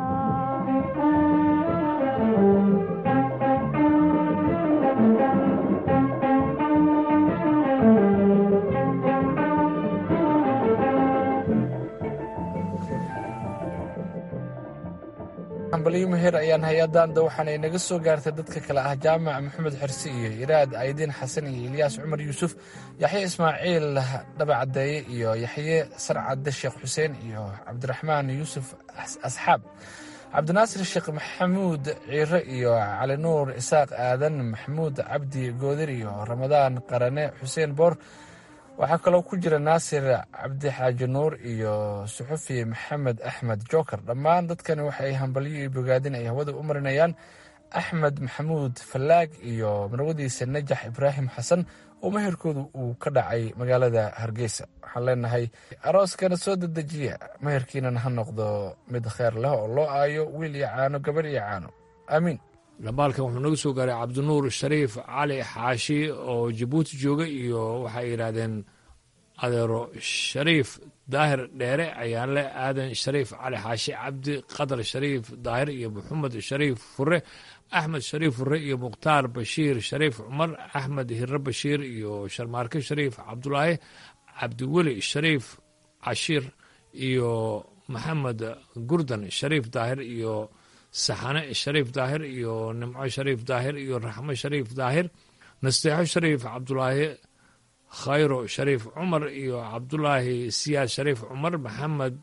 hambaliyo meher ayaan hay-adanda waxaana inaga soo gaartay dadka kale ah jaamac maxamed xirsi iyo iraad aydiin xasan iyo ilyaas cumar yuusuf yaxye ismaaciil dhabacadeeye iyo yaxye sarcade sheekh xuseen iyo cabdiraxmaan yuusuf asxaab cabdinaasir sheekh maxamuud ciire iyo cali nuur isaaq aadan maxamuud cabdi goodir iyo ramadaan qarane xuseen boor waxaa kaloo ku jira naasir cabdi xaaji nuur iyo suxufi maxamed axmed joker dhammaan dadkani waxay hambalyo iyo bogaadin ay hawada u marinayaan axmed maxamuud fallaag iyo marwadiisa najax ibraahim xasan oo meherkoodu uu ka dhacay magaalada hargeysa waxaan leenahay arooskana soo dedejiya meherkiinana ha noqdo mid kheer leh oo loo aayo wiil iyo caano gabar iyo caano aamiin dhambaalkan wuxuu naga soo gaaray cabdinuur shariif cali xaashi oo jabuuti jooga iyo waxay yidhaahdeen adeero shariif daahir dheere ayaan leh aadan shariif cali xaashi cabdi qadar shariif daahir iyo maxamed shariif fure axmed shariif fure iyo mukhtaar bashiir shariif cumar axmed hire bashiir iyo sharmaarke shariif cabdulaahi cabdiweli shariif cashiir iyo maxamed gurdan shariif daahir iyo saxane shariif daahir iyo nimco shariif daahir iyo raxmo shariif daahir nasteexo shariif cabdulaahi khayro shariif cumar iyo cabdulaahi siyaad shariif cumar maxamed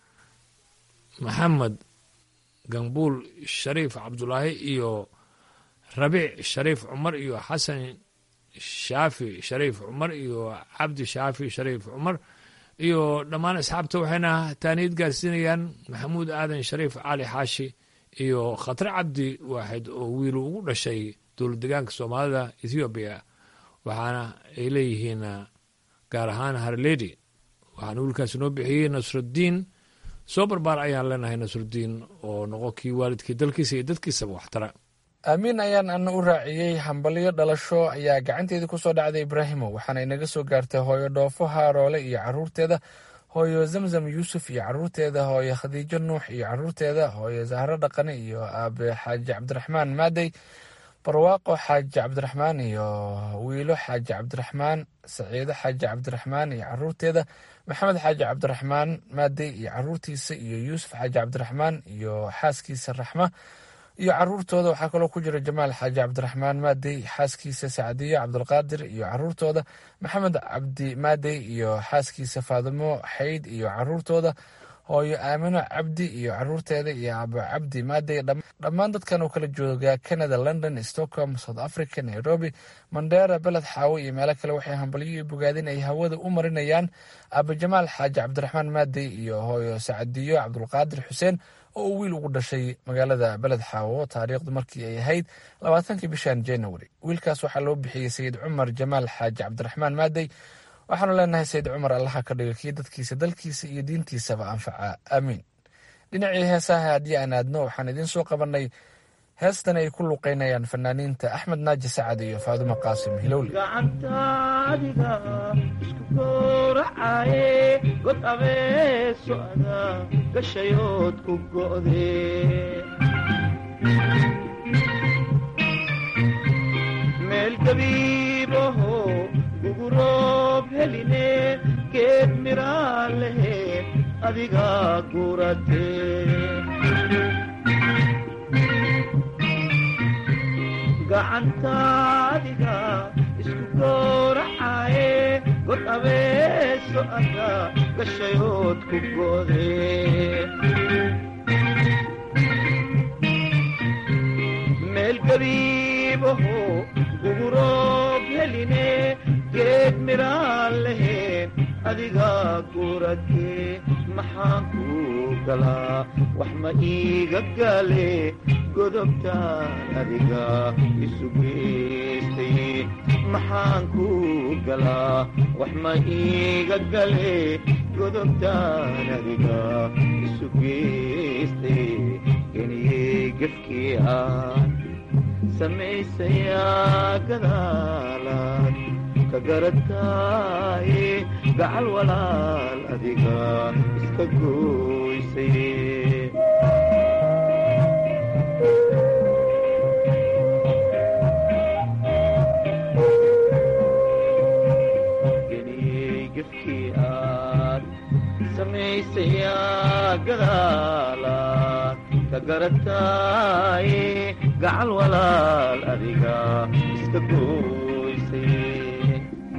maxamed gambuul shariif cabdulaahi iyo rabiic shariif cumar iyo xasan shaafi shariif cumar iyo cabdi shaafi shariif cumar iyo dhammaan asxaabta waxayna taaniid gaarsiinayaan maxamuud aadan shariif cali xaashi iyo khatre cabdi waaxid oo wiilu ugu dhashay dowlad degaanka soomaalida ethoobiya waxaana ay leeyihiin gaar ahaan harledi waxaana wiilkaasi noo bixiyey nasruddiin soo barbaar ayaan leenahay nasruddiin oo noqo kii waalidkii dalkiisa iyo dadkiisaba waxtara aamiin ayaan ana u raaciyey hambalyo dhalasho ayaa gacanteedii ku soo dhacday ibraahimo waxaana inaga soo gaartay hooyo dhoofo haaroole iyo caruurteeda hooyo zamzam yuusuf iyo caruurteeda hooyo khadiijo nuux iyo caruurteeda hooyo zahro dhaqane iyo aabe xaaji cabdiraxmaan maadey barwaaqo xaaji cabdiraxmaan iyo wiilo xaaji cabdiraxmaan saciido xaaji cabdiraxmaan iyo caruurteeda maxamed xaaji cabdiraxmaan maadey iyo caruurtiisa iyo yuusuf xaaji cabdiraxmaan iyo xaaskiisa raxma iyo caruurtooda waxaa kaloo ku jira jamaal xaaji cabdiraxmaan maadey xaaskiisa sacdiyo cabdulqaadir iyo caruurtooda maxamed cabdi maadey iyo xaaskiisa faadimo xayd iyo caruurtooda hooyo aamino cabdi iyo caruurteeda iyo aabo cabdi maadey dhammaan dadkan oo kala jooga canada london stockholm south africa nairobi mandera beled xaawo iyo meelo kale waxay hambalyo iyo bogaadin ay hawada u marinayaan aabo jamaal xaaji cabdiraxmaan maadey iyo hooyo sacdiyo cabdulqaadir xuseen oo uu wiil ugu dhashay magaalada beled xaawo taariikhdu markii ay ahayd labaatankii bishan january wiilkaas waxaa loo bixiyey sayid cumar jamaal xaaji cabdiraxmaan maadey waxaanu leenahay sayid cumar allaha ka dhiga kii dadkiisa dalkiisa iyo diintiisaba anfaca aamiin dhinacii heesaha haddii aan aadno waxaan idiin soo qabannay heestan ay ku luqeynayaan fanaaniinta axmed naaji sacad iyo faadumo qaasim hilowle gacantaadiga isku gowracaye god abeeso ada gashayood ku go'de meel gabiibaho guguroob heline geed miraa lehe adiga gurate gacantaadiga isku gowracaye god abeeso ada gashayood ku go'de meel gabiibaho guguroob heline geed miraan leheen adiga guradkee maxaan kuu galaa wax ma iiga gale godobtaan adiga isu geystay maxaan kuu galaa wax ma iiga gale godobtaan adiga isu geystay geniyey gefkii aan samaysayaa gadaalaad ka garataaye gacal walaal adiga iska gooysay geniyey gefkii aad samaysayaa gadaalaad ka garataaye gacal walaal adiga iska gooysay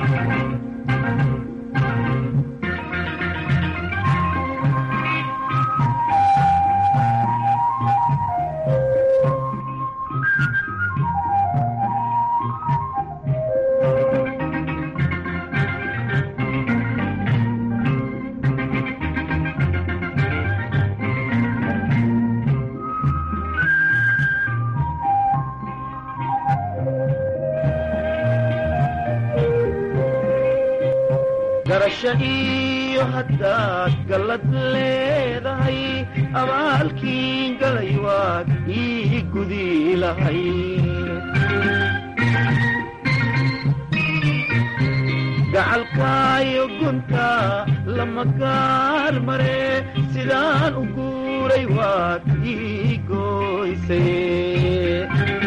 garasho iyo haddaad gallad leedahay abaalkiin galay waad ii gudi lahay gacalkaayo gunta lama gaar mare sidaan u guuray waad ii gooysay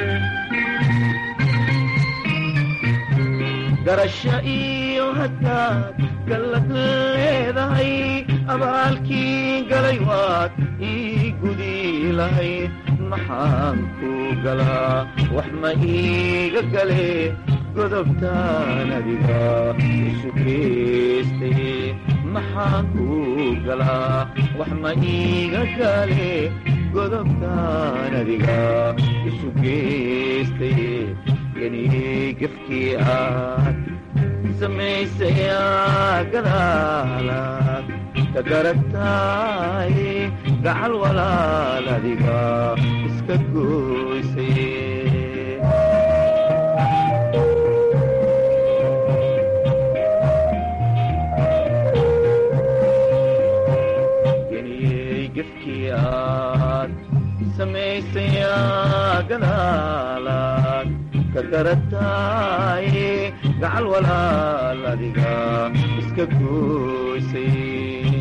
garasho iyo haddaad gallad leedahay abaalkii galay waad ii gudi lahayd maxaan kuu galaa wax ma iiga gale godobtaan adiga isu geystay maxaan kuu galaa wax ma iiga gale godobtaan adiga isu geystay geniyey gefkii aad samaysayaa gadaalaad ka garataaye gacal walaal adiga iska gooysay geniyey gefkii aad samaysayaa gadaalaad ka garataaye gacal walaal adiga iska gooysay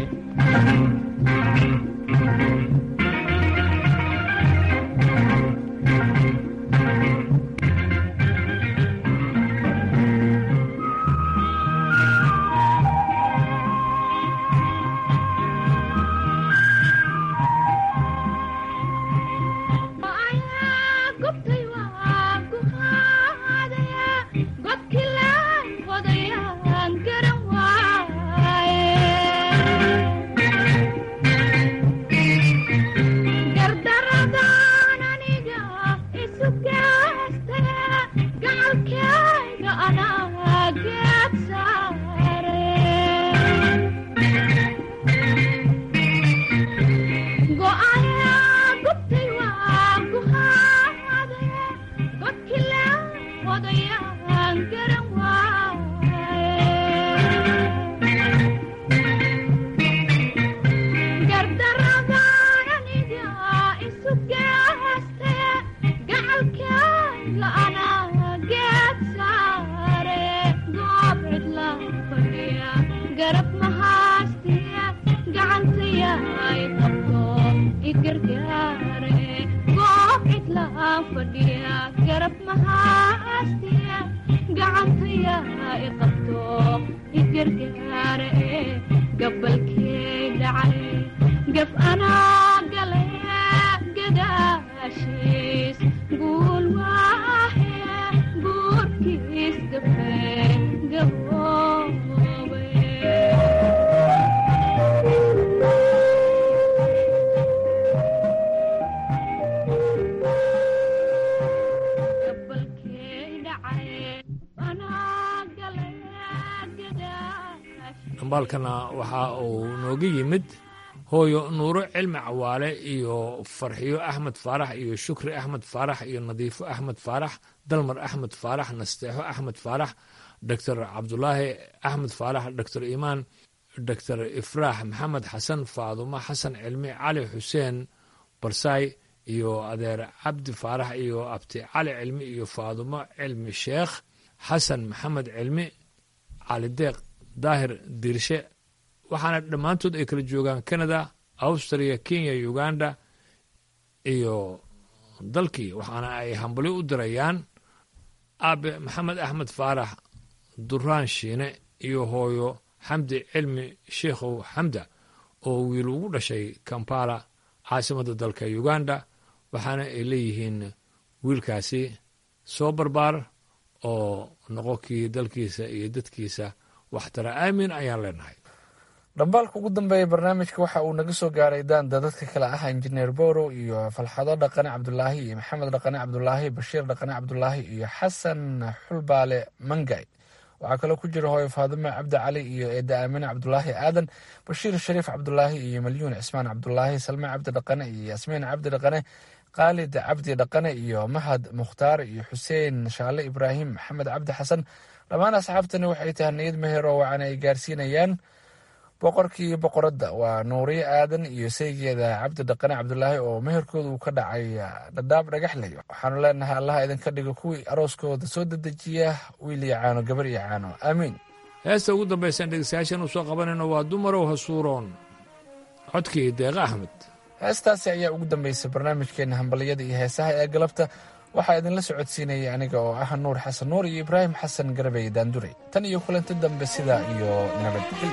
dhambaalkana waxa uu nooga yimid hooyo nuuro cilmi cawaale iyo farxiyo axmed faarax iyo shukri axmed faarax iyo nadiifo axmed faarax dalmar axmed faarax nasteexo axmed faarax doctor cabdulaahi axmed faarax doctor imaan doctor ifraax maxamed xasan faadumo xasan cilmi cali xuseen barsaay iyo adeer cabdi faarax iyo abti cali cilmi iyo faadumo cilmi sheekh xasan maxamed cilmi cali deeq daahir diirshe waxaana dhammaantood ay kala joogaan canada austria kenya uganda iyo dalkii waxaana ay hambali u dirayaan aabe maxamed axmed faarax duraan shiine iyo hooyo xamdi cilmi sheikhow xamda oo wiil ugu dhashay kampala caasimadda dalka uganda waxaana ay leeyihiin wiilkaasi soo barbaar oo noqo kii dalkiisa iyo dadkiisa waxtara aamin ayaan leenahay dhambaalka ugu dambeeya barnaamijka waxa uu naga soo gaaray daanda dadka kale ah injineer borow iyo falxado dhaqane cabdulaahi iyo maxamed dhaqane cabdulaahi bashiir dhaqane cabdulaahi iyo xasan xulbaale mangay waxaa kaloo ku jira hooyo faadime cabdi cali iyo eeda aamine cabdulaahi aadan bashiir shariif cabdulaahi iyo malyuun cismaan cabdulaahi salme cabdi dhaqane iyo yaasmiin cabdi dhaqane khaalid cabdi dhaqane iyo mahad mukhtaar iyo xuseen shaale ibraahim maxamed cabdi xasan dhammaan asxaabtani waxay tahay niyad meher oo wacan ay gaarsiinayaan boqorkii boqoradda waa nuuriye aadan iyo saygeeda cabdi dhaqane cabdulaahi oo meherkooda uu ka dhacay dhadhaab dhagaxley waxaanu leenahay allaha idinka dhigo kuwii arooskooda soo dedejiya wiil iyo caano gabar iyo caano aamiin heesta ugu dambaysaan dhegeystayaashan u soo qabanayno waa dumarow hasuuroon codkii deeqa axmed heestaasi ayaa ugu dambeysay barnaamijkeena hambaliyada iyo heesaha ee galabta waxaa idinla socodsiinayay aniga oo ah nuur xasan nuur iyo ibraahim xasan garabey daandurey tan iyo kulanti dambe sidaa iyo nabadgelyo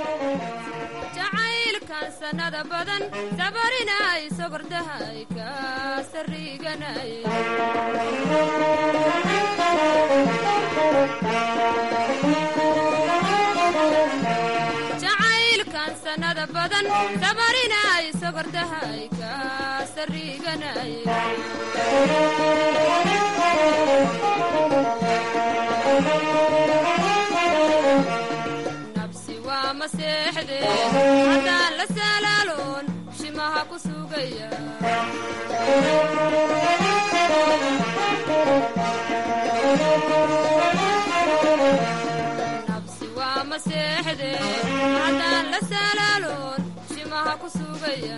jacaylkan sanada badan sabarinay sogordahay ka sariganay jacaylkan sanada badan sabarinay sogordahay ka sariganay nabsi waa maseexde haddaan la salaaloon shimaha ku sugaya nabsi waa maseexde haddaan la salaaloon shimaha ku sugaya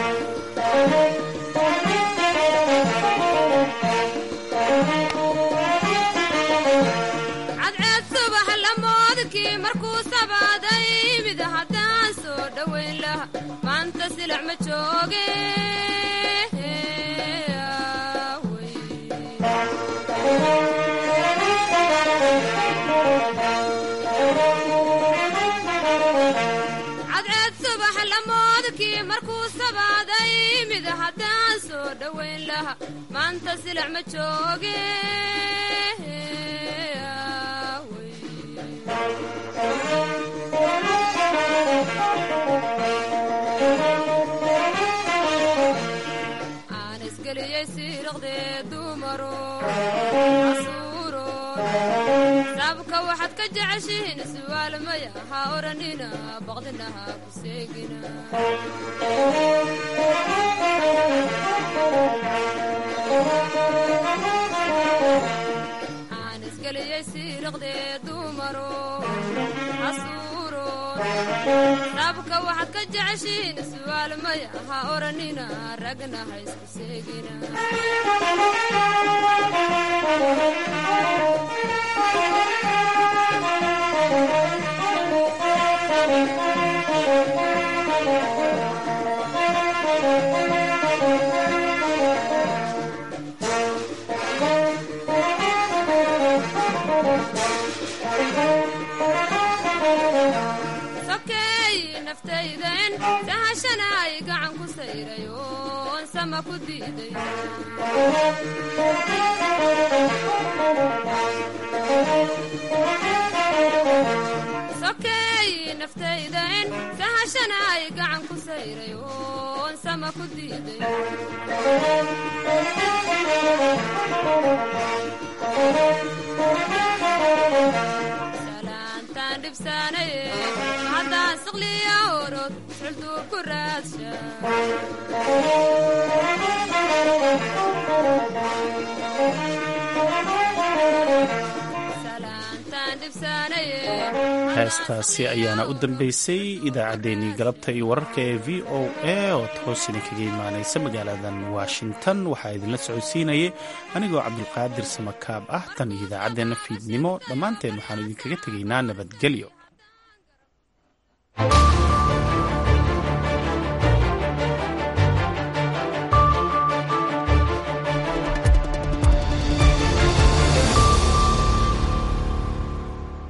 cadceed subax lamoodkii markuu sabaaday mid haddaan soo dhowayn laha maanta silac ma jooge cadceed subax lamoodkii markuu sabaaday mid haddaan soo dhowayn laha maanta silac ma jooge aan isgeliyey siiraqdee dumaro casuuro sabka waxaad ka jeceshihiin su'aal maya ha odhanina baqdinaha ku seegina aan isgeliyey siiraqdee dumaro casuuro sabka waxaad ka jeceshihiin su'aal maya ha odhanina ragna ha isku seegina sokeey naftayden sahashanaay gacan ku sayray oon sama ku diiday sokeey naftayden sahashanaay gacan ku sayray oon sama ku diiday salaantaan dhibsaanaye haddaan siqliya orod suxultuu ku raadsha salaantaan dhibsaanaye heestaasi ayaana u dambeysay idaacaddeenii galabta iyo wararka ee v o a oo toos idinkaga imaanaysa magaaladan washington waxaa idinla socodsiinayay anigoo cabdulqaadir samakaab ah tan iyo idaacaddeenna fiidnimo dhammaanteen waxaanu idinkaga tegaynaa nabadgelyo